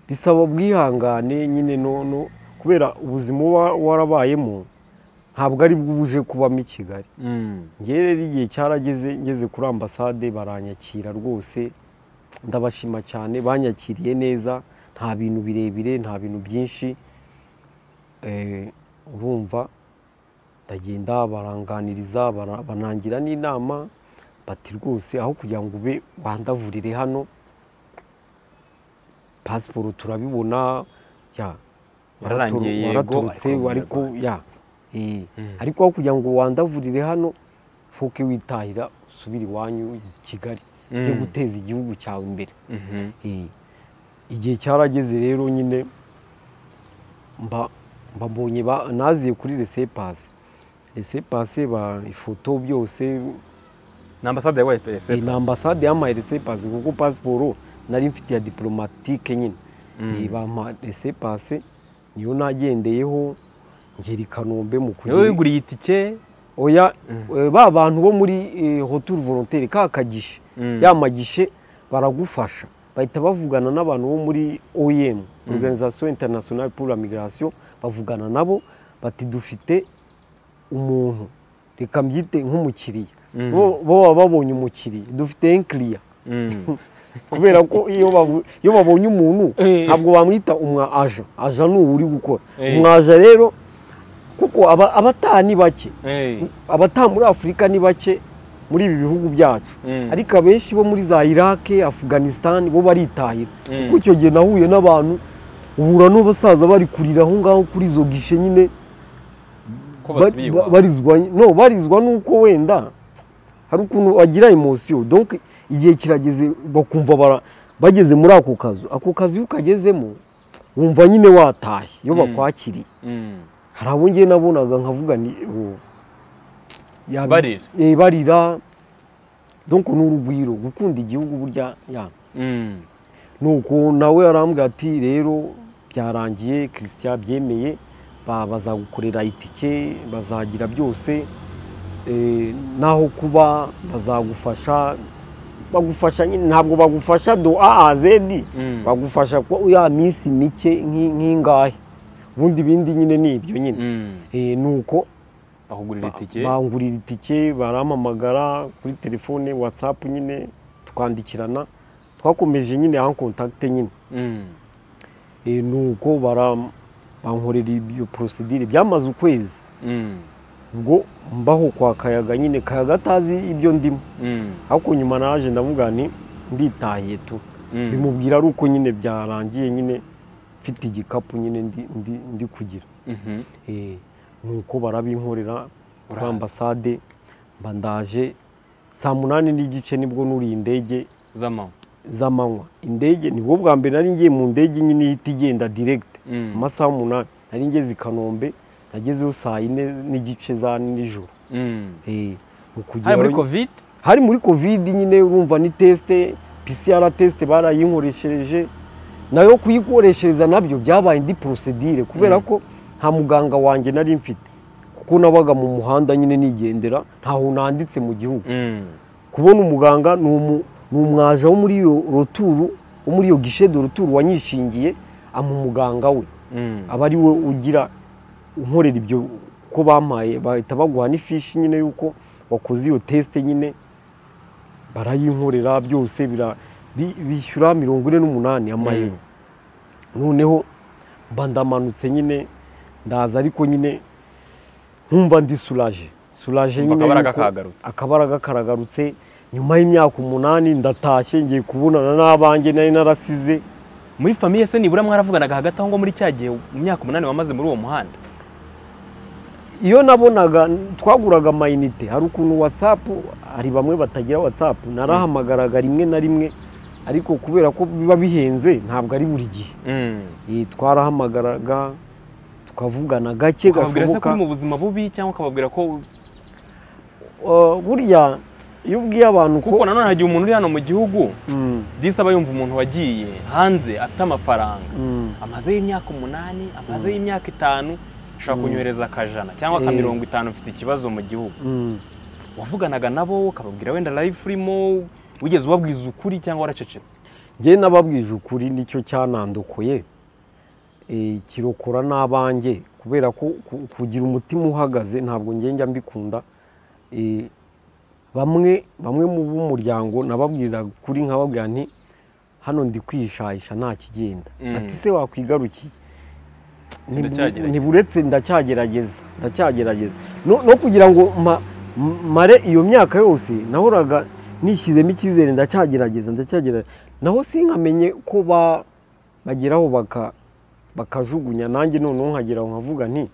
bisaba ubwihangane nyine nono kubera ubuzima uba warabayemo ntabwo ari bwo uje kubamo i kigali Mm. ngewe rero igihe cyarageze ngeze kuri ambasade baranyakira rwose ndabashima cyane banyakiriye neza nta bintu birebire nta bintu byinshi Eh, urumva ndagenda baranganiriza bara- banangira n'inama bati rwose aho kugira ngo ube wandavurire hano pasiporo turabibona ya Wararangiye yego, waraturutse ariko ariko ya eh, Mm. ariko aho kugira ngo wandavurire hano foke witahira usubire iwanyu i kigali ujye Mm. guteza igihugu cyawe imbere Mhm. Eh, igihe cyarageze rero nyine mba mbabonye ba- naziye kuri resepasi resepasi ba ifoto byose ni ambasade ya eh, YPS ni ambasade yampaye resepasi kuko pasiporo nari mfite ya diporomatike nyine Mm. Eh, bampa resepasi niyo nagendeyeho ngera i kanombe mu niwe kugera wiguriye itike oya Mm. eh, ba bantu bo muri eh, hotel volontaire ka kagishe Mm. ya magishe baragufasha bahita bavugana n'abantu bo muri OIM Organisation Internationale pour la Migration bavugana nabo bati dufite umuntu reka mbyite nk'umukiriya Mhm. bo bo baba babonye umukiriya dufite enkiriya Mm. kubera ko iyo babu- iyo babonye umuntu Eh. ntabwo bamwita umwa aja aja ni uwo uri gukora Eh. umwaja rero kuko aba- abataha ni bake Hey. abataha muri afurika ni bake muri ibi bihugu byacu Mm. ariko abenshi bo muri za irake afganistan bo baritahira Mm. kuko icyo gihe nahuye n'abantu uhura n'abasaza bari kurira aho ngaho kuri izo gishe nyine ko ba- basubiywa ba- barizwa no barizwa n'uko wenda hari ukuntu bagira emosiyo donc igihe kirageze bakumva bara- bageze muri ako kazu ako kazu iyo ukagezemo wumva nyine watashye iyo Mm. bakwakiriye Mm. hari abo ngewe nabonaga nkavuga ni ubu Barira. barira donko ni urugwiro gukunda igihugu burya ya Mm. nuko nawe yarambwira ati rero byarangiye christian byemeye ba- bazagukorera itike bazagira byose eh, naho kuba bazagufasha bagufasha nyine ntabwo bagufasha do aazedi Mm. bagufasha ko ya minsi mike nk'i- nk'ingahe ubundi ibindi nyine ni ibyo nyine Mm. Eh, nuko bakugurira itike bangurira itike barampamagara kuri telefone watsapu nyine tukandikirana twakomeje nyine aho kontakite nyine Mm. Eh, nuko bara- bankorera ibyo porosidire byamaze ukwezi Mm. ubwo mbaho kwa kayaga nyine kayaga atazi ibyo ndimo Mm. ariko nyuma naje ndavuga nti nditahiye tu Mm. bimubwira ari uko nyine byarangiye nyine mfite igikapu nyine ndi- ndi- ndi kugira Mhm. Eh, nuko barabinkorera kuri Uraza. ambasade mba ndaje saa munani n'igice nibwo nuriye indege zama z'amanywa indege nibwo bwa mbere nari ngiye mu ndege nyine ihita igenda diregite Mm. amasaha umunani nari ngeze i kanombe nagezeho saa yine n'igice za nijoro Mm. Eh, mu kugerayo- hari muri covid hari muri kovidi nyine urumva ni tesite pisiyara tesite barayinkoreshereje nayo kuyikoreshereza nabyo byabaye indi porosedire kubera Mm. ko nta muganga wanjye nari mfite kuko nabaga mu muhanda nyine nigendera ntaho nanditse mu gihugu Mm. kubona umuganga ni umu- ni umwaja wo muri iyo roturu wo muri iyo gishe do roturu wanyishingiye ama umuganga we Mm. aba ari we ugira unkorera ibyo ko bampaye bahita baguha n'ifishi nyine y'uko wakoze iyo tesite nyine barayinkorera byose bira- bi- bishyura mirongo ine n'umunani amayero noneho mba ndamanutse nyine ndaza ariko nyine nkumva ndi suraje suraje Umva nyine akabaraga yuko- kagarutse. akabaraga karagarutse nyuma y'imyaka umunani ndatashye ngiye kubonana n'abanjye nari narasize muri famiye se nibura mwaravuganaga hagati aho ngo muri cya gihe mu myaka umunani wamaze muri uwo muhanda iyo nabonaga twaguraga amayinite hari ukuntu watsapu hari bamwe batagira watsapu narahamagaraga rimwe na rimwe ariko kubera ko biba bihenze ntabwo ari buri gihe Mm. Eh, twarahamagaraga tukavugana gake ukababwira se ko gashoboka uri mu buzima bubi cyangwa ukababwira ko Eh, burya iyo ubwiye abantu kuko ko nanone hagiye umuntu uri hano mu gihugu Mm, disi aba yumva umuntu wagiye hanze afite amafaranga mm, amazeho imyaka umunani amazeho imyaka itanu ashobora kunyohereza akajana cyangwa Mm. aka mirongo itanu mfite ikibazo mu gihugu mm. wavuganaga nabo ukababwira wenda live urimo wigeze ubabwiza ukuri cyangwa waracecetse njye n'ababwije ukuri nicyo cyanandukuye Eh, kirokora n'abanjye kubera ko ku- kugira umutima uhagaze ntabwo njye njya mbikunda Eh, bamwe bamwe mu b'umuryango nababwira kuri nkababwira nti hano ndi kwishayisha nta kigenda Mm. ati se wakwigarukiye Ntibu- Ndacyagerageza. ntiburetse ndacyagerageza ndacyagerageza no no kugira ngo ma- m- mare iyo myaka yose nahoraga nishyizemo icyizere ndacyagerageza ndacyagerageza naho sinkamenye ko ba- bageraho baka bakajugunya nanjye noneho nkagera aho nkavuga nti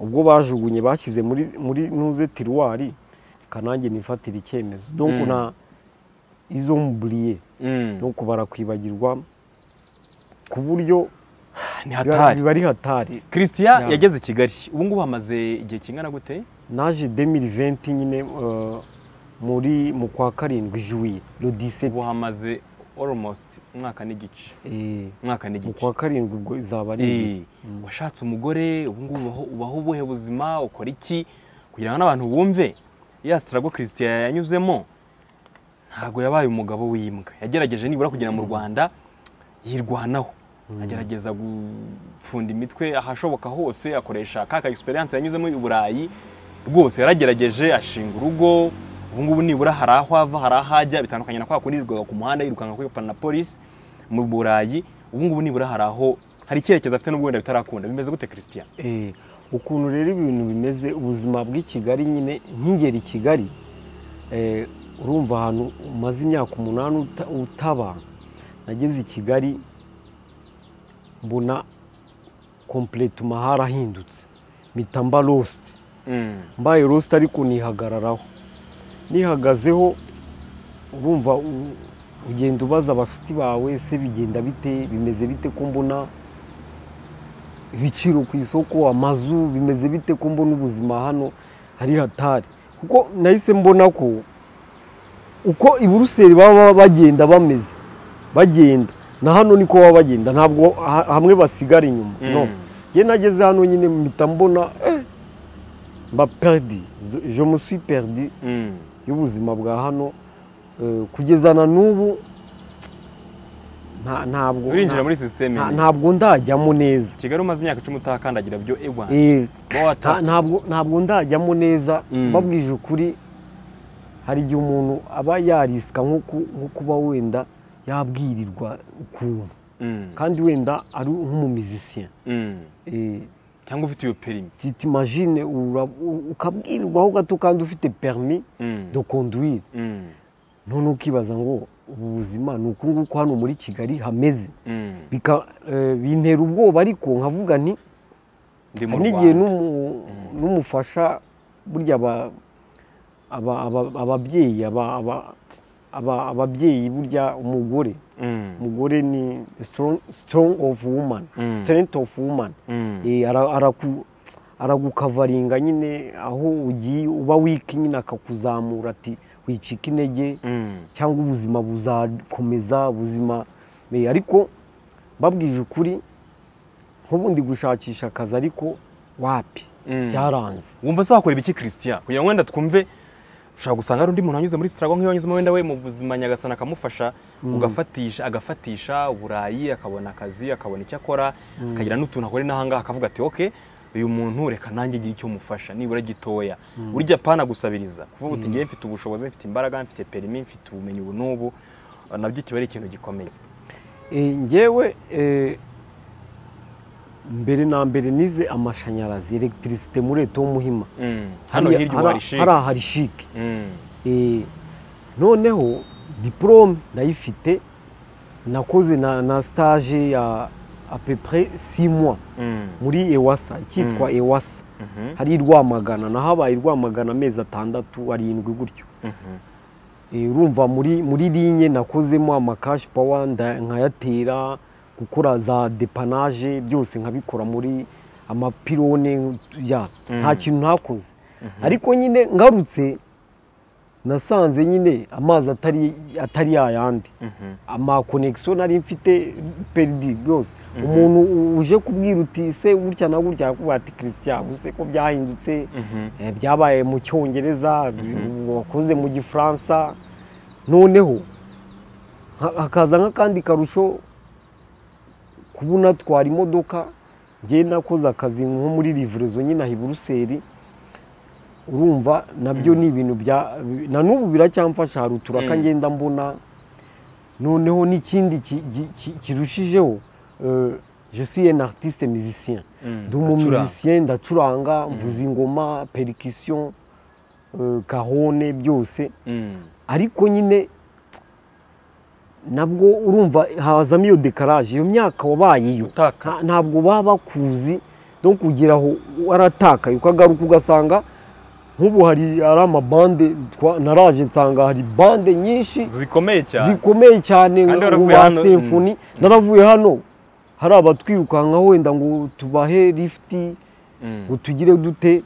ubwo bajugunye bashyize muri muri ntuze tiruwari reka nanjye nifatire icyemezo donc Mm. na izo mburiye Mm. donc barakwibagirwa ku buryo ni biba hatari biba ari hatari christian Yeah. yageze i kigali ubu ngubu hamaze igihe kingana gute naje 2020 nyine eh, muri mu kwa karindwi juye lodise ubu hamaze almost umwaka n'igice umwaka mu n'igice kwa karindwi ubwo izaba ari ibiri. Eh, washatse umugore ubu ngubu ubaho- ubaho ubuhe buzima ukora iki kugira ngo n'abantu bumve ya sitarago christian yanyuzemo ntabwo yabaye umugabo w'imbwa yagerageje nibura kugera mu rwanda yirwanaho agerageza gupfunda imitwe ahashoboka hose akoresha kaka experience yanyuzemo i burayi rwose yaragerageje ashinga urugo ubu ngubu nibura hari aho ava hari aho ajya bitandukanye na kwa kundi yirirwaga ku muhanda yirukanka kwipana na polisi mu burayi ubu ngubu nibura hari aho hari icyerekezo afite n'ubwo wenda bitarakunda bimeze gute christian Eh, ukuntu rero ibintu bimeze ubuzima bw'i kigali nyine nk'ingeri i kigali eh, urumva ahantu umaze imyaka umunani uta- utaba nageze i kigali mbona kompurete umahari ahindutse mpita mba lositi mbaye lositi ariko nihagararaho nihagazeho urumva u- ugenda ubaza abashuti bawe se bigenda bite bimeze bite ko mbona ibiciro ku isoko amazu bimeze bite ko mbona ubuzima hano hari hatari kuko nahise mbona ko uko i buruseli baba bagenda bameze bagenda na hano niko baba bagenda ntabwo ha- hamwe basigara inyuma no njye nageze hano nyine mpita mbona eh, mba perdi Je- je me suis perdi y'ubuzima bwa hano Eh, kugeza na n'ubu nta- ntabwo urinjira nta- muri sisiteme nta- ntabwo ndajyamo neza kigali umaze imyaka icumi utahakandagira byo ewa Eh, uba nta- wata ntabwo ntabwo ndajyamo neza Mm. babwije ukuri hari igihe umuntu aba yarisika nko ku- nko kuba wenda yabwirirwa ukuntu Mm, kandi wenda ari nk'umumizisiya mm. cyangwa ufite iyo perimi titimagine ukabwirwaho gato kandi ufite perimi Mm, do conduire mm, none ukibaza ngo ubu buzima ni uku nguku hano muri kigali hameze mm. Bika- eh, bintera ubwoba ariko nkavuga nti ndi mu hari n'igihe Rwanda. n'umu- n'umufasha burya aba- aba- aba- ababyeyi aba- aba- aba- ababyeyi burya umugore Mm, umugore ni strong, strong of woman Mm. strength of woman mm. Eh, ara- araku- aragukavaringa nyine aho ugiye uba wiki nyine akakuzamura ati wicika intege Mm, cyangwa ubuzima buzakomeza ubuzima Eh, ariko mbabwije ukuri nk'ubundi gushakisha akazi ariko wapi mm. byaranze wumva se wakora ibiki christian kugira ngo wenda twumve ushobora gusanga hari undi muntu wanyuze muri sitarago nk'iyo wanyuzemo wenda we mu buzima nyagasana akamufasha ugafatisha agafatisha uburayi akabona akazi akabona icyo akora akagira n'utuntu akora n'ahangaha akavuga ati oke uyu muntu reka nanjye igihe icyo mufasha nibura gitoya burya pana gusabiriza kuvuga uti ngewe mfite ubushobozi mfite imbaraga mfite perimi mfite ubumenyi ubu n'ubu nabyo kiba ari ikintu gikomeye Eh, njyewe eh, mbere na mbere nize amashanyarazi elegitirisite muri eto muhima Mm. hano hirya ubu hari hari shike ahari shike Mm. Eh, noneho diporome ndayifite nakoze na, na stage ya apepre 6 mois Mm. muri ewasa icyitwa Mm. ewasa Mhm. hari i rwamagana nahabaye i rwamagana amezi atandatu arindwi gutyo Mhm. Eh, urumva muri muri linye nakozemo amakashi pawa nda- nkayatera gukora za depanaje byose nkabikora muri amapirone ya Mm. nta kintu ntakoze Mhm. ariko nyine ngarutse nasanze nyine amazi atari atari yayandi amakonegisiyo nari mfite peridi rwose umuntu uje kubwira uti se gutya na gutya yakubwira ati christian gusa ko byahindutse eh, byabaye mu cyongereza wakoze mu gifaransa noneho ha- hakaza nk'akandi karusho kuba unatwara imodoka ngewe nakoze akazi nko muri rivurezo nyine aha i buruseli urumva nabyo ni ibintu bya na n'ubu biracyamfasha hari uturaka Mm. ngenda mbona noneho n'ikindi ki- ki- ki- kirushijeho eh, je suis un artiste musicien ndi umumusicien ndacuranga mvuza ingoma perikisiyo kahone byose ariko nyine nabwo urumva hazamo iyo dekaraje iyo myaka wabayeyo Utaka. Nta- ntabwo baba bakuzi no kugira aho waratakaye ukagaruka ugasanga nk'ubu hari hari amabande twa- naraje nsanga hari bande nyinshi zikomeye cyane zikomeye cyane Kandi ubu waravuye ba hano- semfoni naravuye hano hari abatwirukanka wenda ngo tubahe lifuti Mm. ngo tugire dute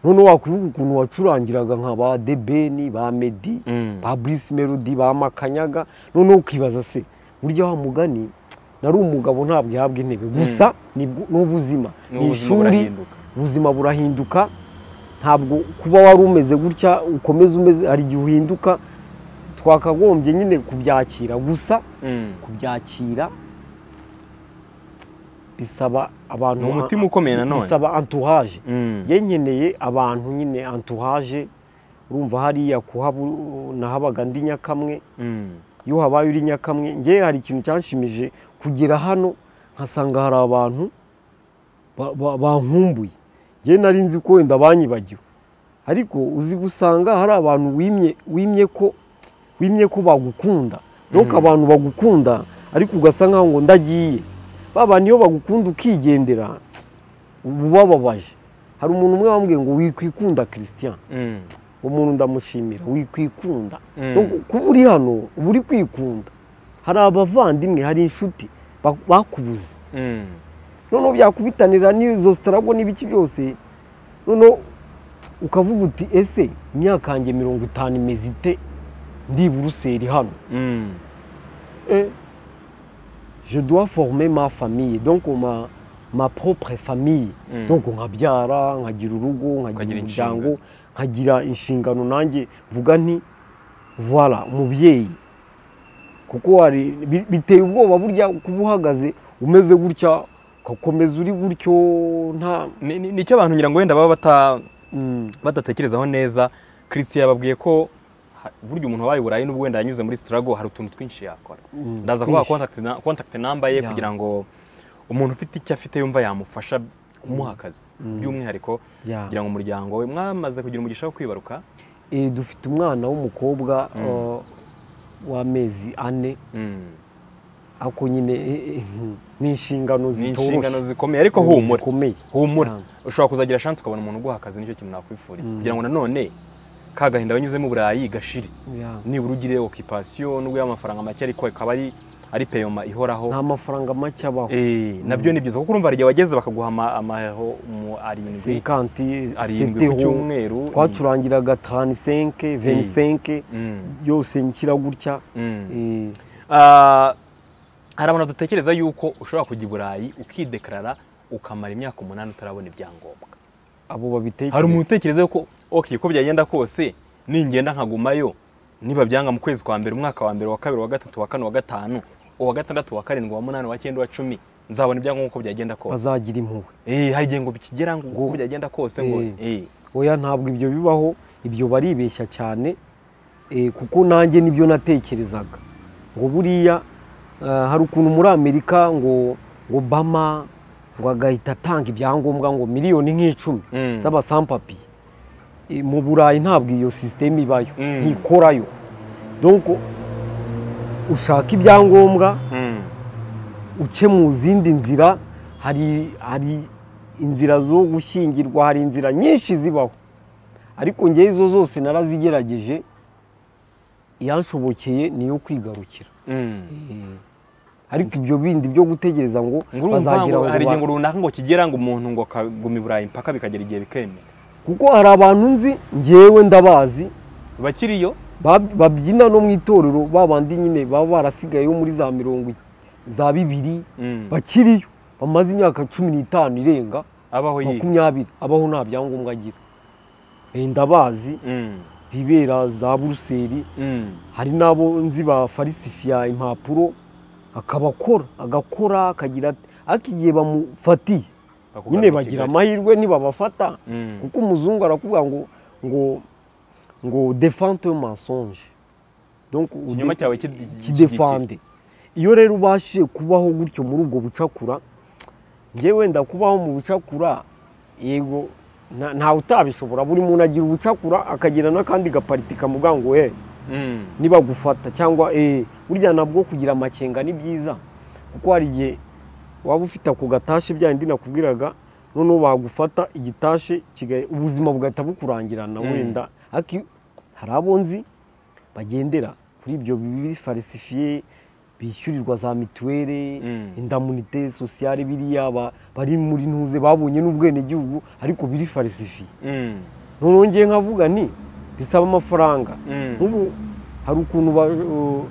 noneho wakwibuka ukuntu wacurangiraga nka ba debeni ba medi Mm. ba burisi melodi ba makanyaga noneho ukibaza se burya wa mugani nari umugabo ntabwo ihabwa intebe gusa ni bwo- ni ubuzima ni n'ubuzima ishuri burahinduka ubuzima burahinduka ntabwo kuba wari umeze gutya ukomeza umeze hari igihe uhinduka twakagombye nyine kubyakira gusa Mm. kubyakira bisaba abantu Ni umutima ukomeye nanone. bisaba antuhaje Mm. ye nkeneye abantu nyine antuhaje urumva hariya kuhaba nahabaga ndi nyakamwe Mm. iyo habaye uri nyakamwe ngewe hari ikintu cyanshimije kugera hano nkasanga hari abantu ba- ba- bankumbuye ngewe nari nzi ko wenda banyibagiwe ariko uzi gusanga hari abantu wimye wimye ko wimye ko bagukunda nuko Mhm. abantu bagukunda ariko ugasa nkaho ngo ndagiye ba bantu iyo bagukunda ukigendera uba ubababaje hari umuntu umwe wambwiye ngo wikwikunda christian Mm. uwo muntu ndamushimira wikwikunda Mm. Donc, kuba uri hano uba uri kwikunda hari abavandimwe hari inshuti ba- bakubuze Mm. noneho byakubitanira n'izo sitarago n'ibiki byose noneho ukavuga uti ese imyaka yanjye mirongo itanu imeze ite ndi i buruseli hano Mm. Eh, je dois former ma famille donc ma ma propre famille Mm. donc nkabyara nkagira urugo nkagira Ukagira umuryango inshingano. nkagira inshingano nanjye vuga nti voila umubyeyi kuko hari bi- biteye ubwoba burya kuba uhagaze umeze gutya ugakomeza uri gutyo nta Ni- ni- nicyo abantu ngira ngo wenda baba bata Mm, badatekerezaho neza christian yababwiye ko ha- burya umuntu wabaye i burayi n'ubwo wenda yanyuze muri sitarago hari utuntu twinshi yakora mm, ndaza kubaha twinshi. contact na- contact number ye Ya. kugira ngo umuntu ufite icyo afite yumva yamufasha kumuha akazi by'umwihariko Ya. kugira ngo umuryango we mwamaze kugira umugisha wo kwibaruka Eh, dufite umwana w'umukobwa eh, w'amezi ane Mm. ako nyine eh, eh, mm, ni inshingano ni zitoroshye inshingano zikomeye ariko humura zikomeye humura Cyane. ushobora kuzagira chance ukabona umuntu uguha akazi nicyo kintu nakwifuriza Mm. kugira ngo nanone ka gahinda wanyuzemo i burayi gashire Ya. nibura ugire okipasiyo nubwo y'amafaranga make ariko ikaba ari ari peyoma ihoraho nta mafaranga make abaho Eh, nabyo ni byiza kuko urumva hari igihe wageze bakaguha ama- amaho mu arindwi sekanti arindwi ku cyumweru ni- twacurangiraga tanisenke venisenke Mm, yose nshyira gutya mm. eh, Ah, hari abantu badatekereza yuko ushobora kujya i burayi ukidekarara ukamara imyaka umunani utarabona ibyangombwa abo babitekereza hari umuntu utekereza yuko ok ko byagenda kose ningenda nkagumayo niba byanga mu kwezi kwa mbere umwaka wa mbere wa kabiri wa gatatu wa kane wa gatanu uwa gatandatu wa karindwi wa munani wa cyenda wa cumi nzabona ibyangombwa uko byagenda kose bazagira impuhwe Eh, hari igihe ngo bikigera ngo uko byagenda kose ngo eh, oya ntabwo ibyo bibaho ibyo baribeshya cyane eh, kuko nanjye nibyo natekerezaga ngo buriya eh, hari ukuntu muri amerika ngo obama ngo agahita atanga ibyangombwa ngo miliyoni nk'icumi Mm. z'abasampapiye Eh, mu burayi ntabwo iyo sisiteme ibayo Mm. ntikorayo donc ushaka ibyangombwa mm, uce mu zindi nzira hari hari inzira zo gushyingirwa hari inzira nyinshi zibaho ariko ngewe izo zose narazigerageje iyanshobokeye niyo kwigarukira mm. ariko ibyo bindi byo gutegereza ngo ngo urumva bazagira ngo hari igihe ba- ngo runaka ngo kigera ngo umuntu ngo akaguma i burayi mpaka bikagera igihe bikemera kuko hari abantu nzi ngewe ndabazi bakiriyo Bab- babyina no mu itorero babandi nyine baba barasigayeho muri za mirongo i- za bibiri Mm. bakiriyo bamaze imyaka cumi n'itanu irenga abaho yiga makumyabiri abaho nta byangombwa agira Eh, ndabazi Mm. bibera za buruseli Mm. hari n'abo nzi bafarisifiya impapuro akaba akora agakora akagira ati ariko igihe bamufatiye Bakugana nyine mu bagira Kigali. amahirwe ntibabafata Mm. kuko umuzungu arakubwira ngo ngo ngo defante yo mensonge Donc, ikinyoma ude- cyawe kid- kidefande iyo rero ubashije kubaho gutyo muri ubwo bucakura ngewe wenda kubaho mu bucakura yego nta- ntawe utabishobora buri muntu agira ubucakura akagira n'akandi gapariti kamubwira ngo we Mm. nibagufata cyangwa eh burya nabwo kugira amakenga ni byiza kuko hari igihe waba ufite ako gatashe bya bindi nakubwiraga noneho bagufata igitashe kiga- ubuzima bugahita bukurangirana Mm. wenda ariko iyo- hari abo nzi bagendera kuri ibyo bibi farisifiye bishyurirwa za mituweli Mm. indamunite sosiyale biriya ba- bari muri ntuze babonye n'ubwenegihugu ariko biri farisifiye Mm. noneho ngiye nkavuga nti bisaba amafaranga Mm. nk'ubu hari ukuntu ba- uh,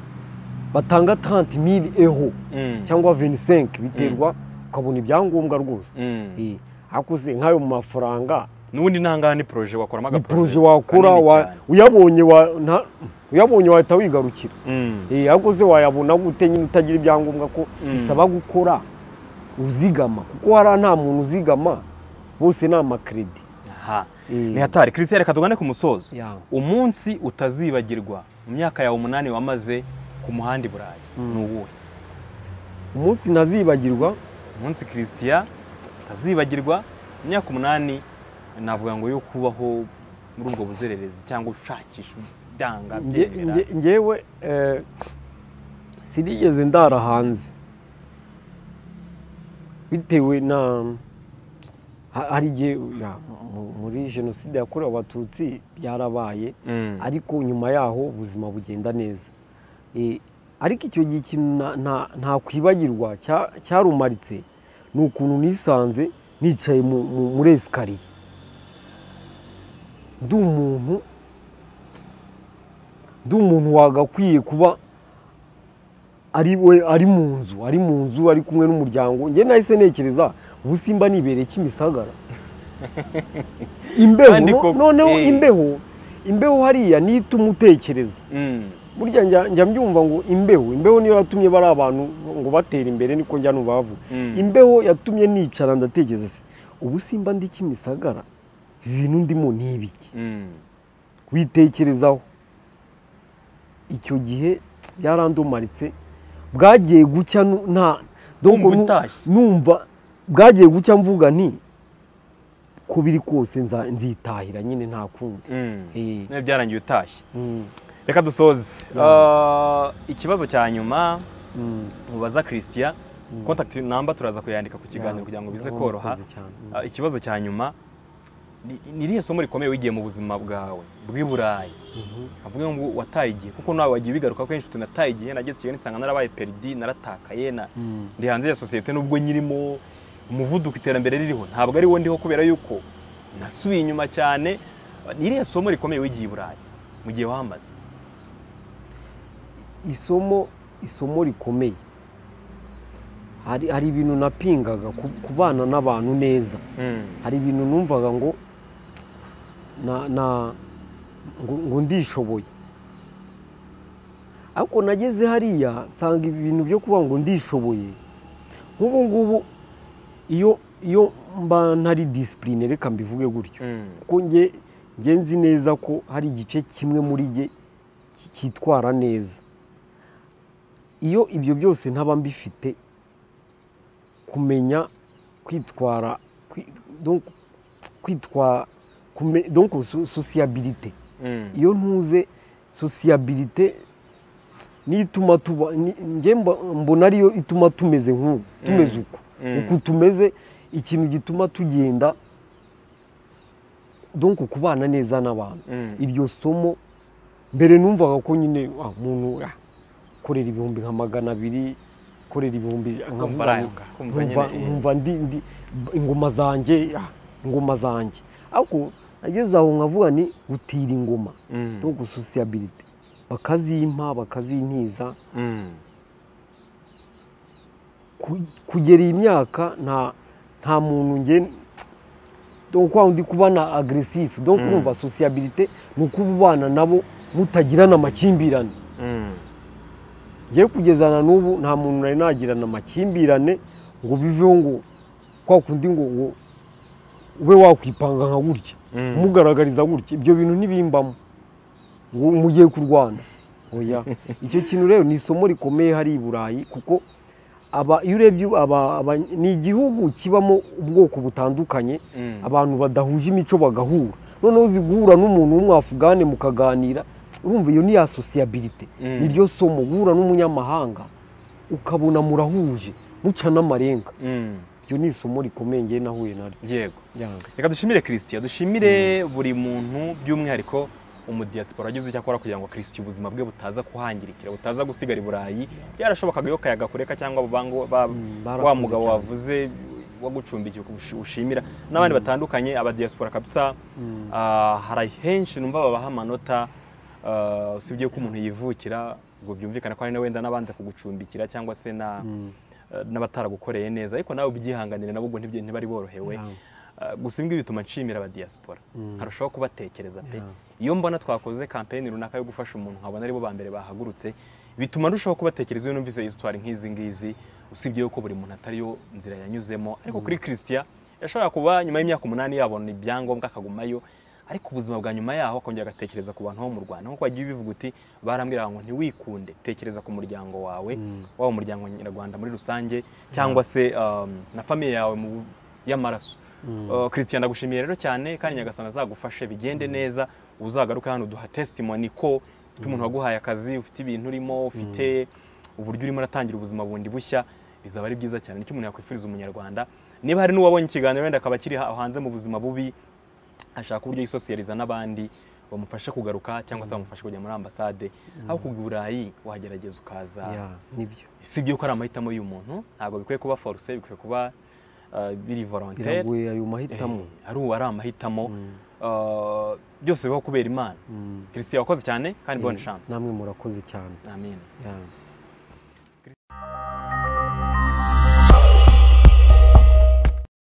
batanga 30 mili eho Mm. cyangwa 25 biterwa ukabona ibyangombwa rwose Mm. Eh, ariko se nk'ayo mafaranga n'ubundi ntahangaha ni poroje wakoramo ni agaproje poroje wakora kanini wa- cyane. uyabonye wa- nta- uyabonye wahita wigarukira Mm. Eh, ariko se wayabona gute nyine utagira ibyangombwa ko Mm. bisaba gukora uzigama kuko hariya nta muntu uzigama bose ni amakredit Aha. Eh, ni hatari christian reka tugane ku musozo yeah. umunsi utazibagirwa mu myaka yawe umunani wamaze ku muhanda i burayi Mm. ni uwuhe umunsi ntazibagirwa umunsi christian utazibagirwa mu myaka umunani navuga ngo yo kubaho muri ubwo buzererezi cyangwa ushakisha udanga Nge- byemera nge- ngewe eh, sinigeze ndara hanze bitewe na ha- hari igihe ya, mu- muri jenoside yakorewe abatutsi byarabaye Mm. ariko nyuma yaho ubuzima bugenda neza Eh, ariko icyo gihe ikintu na- nta- ntakwibagirwa cya- cyarumaritse ni ukuntu nisanze nicaye mu- mu- muri esikariye ndi umuntu ndi umuntu wagakwiye kuba ari we ari mu nzu ari mu nzu ari kumwe n'umuryango njye nahise ntekereza ubu simba nibereye kimisagara imbeho Kandi no- koko, noneho eh. imbeho imbeho hariya niyo ituma utekereza Mm. burya njya njya mbyumva ngo imbeho imbeho niyo yatumye bari abantu ngo batera imbere niko njya nubavu Mm. imbeho yatumye nicara ndatekereza se ubu simba ndi kimisagara ibi bintu ndimo ni ibiki Mm. witekerezaho icyo gihe byarandumaritse bwagiye gucya nu- nta donc Wumva nu- utashye. numva bwagiye gucya mvuga nti ko biri kose nza- nzitahira nyine nta kundi Mm. Eh. Nawe byarangiye utashye Mm, reka dusoze Mm. Ah, ikibazo cya nyuma mm, mubaza christian mm. kontakiti namba turaza kuyandika ku kiganiro Yeah, kugira ngo bize ndabona koroha urakoze cyane. Mm. Ah, ikibazo cya nyuma ni ni irihe somo rikomeye wigiye mu buzima bwawe bw'i burayi Mhm. avuga ngo wataye igihe kuko nawe wagiye bigaruka kenshi uti nataye igihe nageze ikigali nsanga narabaye peridi naratakaye na Mm. ndi hanze ya sosiyete nubwo nyirimo umuvuduko iterambere ririho ntabwo ari wo ndiho kubera yuko nasubiye inyuma cyane ni irihe somo rikomeye wigiye i burayi mu gihe wamaze isomo isomo rikomeye hari hari ibintu napingaga ku- kubana n'abantu neza hari ibintu numvaga ngo na- na- ngo ngo ndishoboye ariko nageze hariya nsanga ibintu byo kuvuga ngo ndishoboye nk'ubu ngubu iyo iyo mba ntari disipurine reka mbivuge gutyo kuko nge nge nzi neza ko hari igice kimwe muri jye ki- cyitwara neza iyo ibyo byose ntaba mbifite kumenya kwitwara kwi- donc kwitwa kume- donc so- sociabilité iyo ntuze sociabilité niyo ituma tuba ni- nge mba- mbona ariyo ituma tumeze nk'ubu tumeze uko Mm. uku tumeze ikintu gituma tugenda donc kubana neza n'abantu iryo somo mbere numvaga ko nyine ah, umuntu ah, korera ibihumbi nka magana abiri korera ibihumbi nka Kumva arayoka, kumva nyine, nkumva eh. nkumva ndi ndi ingoma zanjye ah, ingoma zanjye ariko ageze aho nkavuga ni gutira ingoma Mm. no gususiyabiriti bakazimpa bakazintiza Mm. ku- kugera iyi myaka nta nta muntu nge donc kwa undi kuba na agresifu donc Mm. urumva sociabilité ni ukuba ubana nabo mutagirana amakimbirane Mm. ngewe kugeza na n'ubu nta muntu nari nagirana amakimbirane ngo biveho ngo kwa kundi ngo ngo ube wakwipanga nka gutya Mm. umugaragariza gutya ibyo bintu ntibimbamo ngo mugiye kurwana oya icyo kintu rero ni isomo rikomeye hari i burayi kuko aba iyo urebye aba- aba- ni igihugu kibamo ubwoko butandukanye Mm. abantu badahuje imico bagahura noneho uzi guhura n'umuntu w'umwafugane mukaganira urumva iyo ni ya sosiyabirite Mm. niryo somo guhura n'umunyamahanga ukabona murahuje muca n'amarenga Mm. iryo ni isomo rikomeye ngewe nahuye naryo yego Yanga. reka dushimire christian dushimire buri muntu by'umwihariko umudiyasipora wagize icyo akora kugira ngo christian ubuzima bwe butaza kuhangirikira butaza gusigara i burayi byarashobokaga yo kayaga kureka cyangwa abo bango ba- Mm, wa barakoze mugabo cyane. wavuze wagucumbikiye ushi- ushimira n'abandi batandukanye abadiyasipora kabisa Mm. ah, hari henshi numva babaha amanota ah, usibye ko umuntu yivukira ngo byumvikane ko hari na wenda n'abanza kugucumbikira cyangwa se na eh, n'abataragukoreye neza ariko nawe ubyihanganire nabo ubwo ntibye- ntibari borohewe Yeah. Eh, gusa imbwi bituma nshimira abadiyasipora nkarushaho kubatekereza pe Yeah. iyo mbona twakoze kampeni runaka yo gufasha umuntu nkabona aribo ba mbere bahagurutse bituma ndushaho kubatekereza iyo numvise isitwari nk'izi ngizi usibye yuko buri muntu atari yo nzira yanyuzemo ariko kuri christian yashobora kuba nyuma y'imyaka umunani yabona ibyangombwa akagumayo ariko ubuzima bwa nyuma yaho akongera agatekereza ku bantu bo mu rwanda nk'uko wagiye ubivuga uti barambwira ngo ntiwikunde tekereza ku muryango wawe waba umuryango nyarwanda muri rusange cyangwa se um, na famiye yawe mu- y'amaraso Uh, christian ndagushimiye rero cyane kandi nyagasana azagufashe bigende neza uzagaruke hano uduha testimony ko ufite umuntu waguhaye akazi ufite ibintu urimo ufite uburyo urimo uratangira ubuzima bundi bushya bizaba ari byiza cyane nicyo umuntu yakwifuriza umunyarwanda niba hari n'uwabonye ikiganiro wenda akaba akiri ha- hanze mu buzima bubi ashaka uburyo yisosiyaliza n'abandi bamufashe kugaruka cyangwa se bamufashe kujya muri ambasade aho kujya i burayi wagerageza ukaza Yeah, nibyo si ibyo ko ari amahitamo y'umuntu ntabwo bikwiye kuba foruse bikwiye kuba uh, biri volontere biragoye ayo mahitamo Eh, ari uwo ari amahitamo Uh, byose bibaho kubera imana Mm. christian wakoze cyane kandi bonne chance namwe murakoze cyane amen Yeah.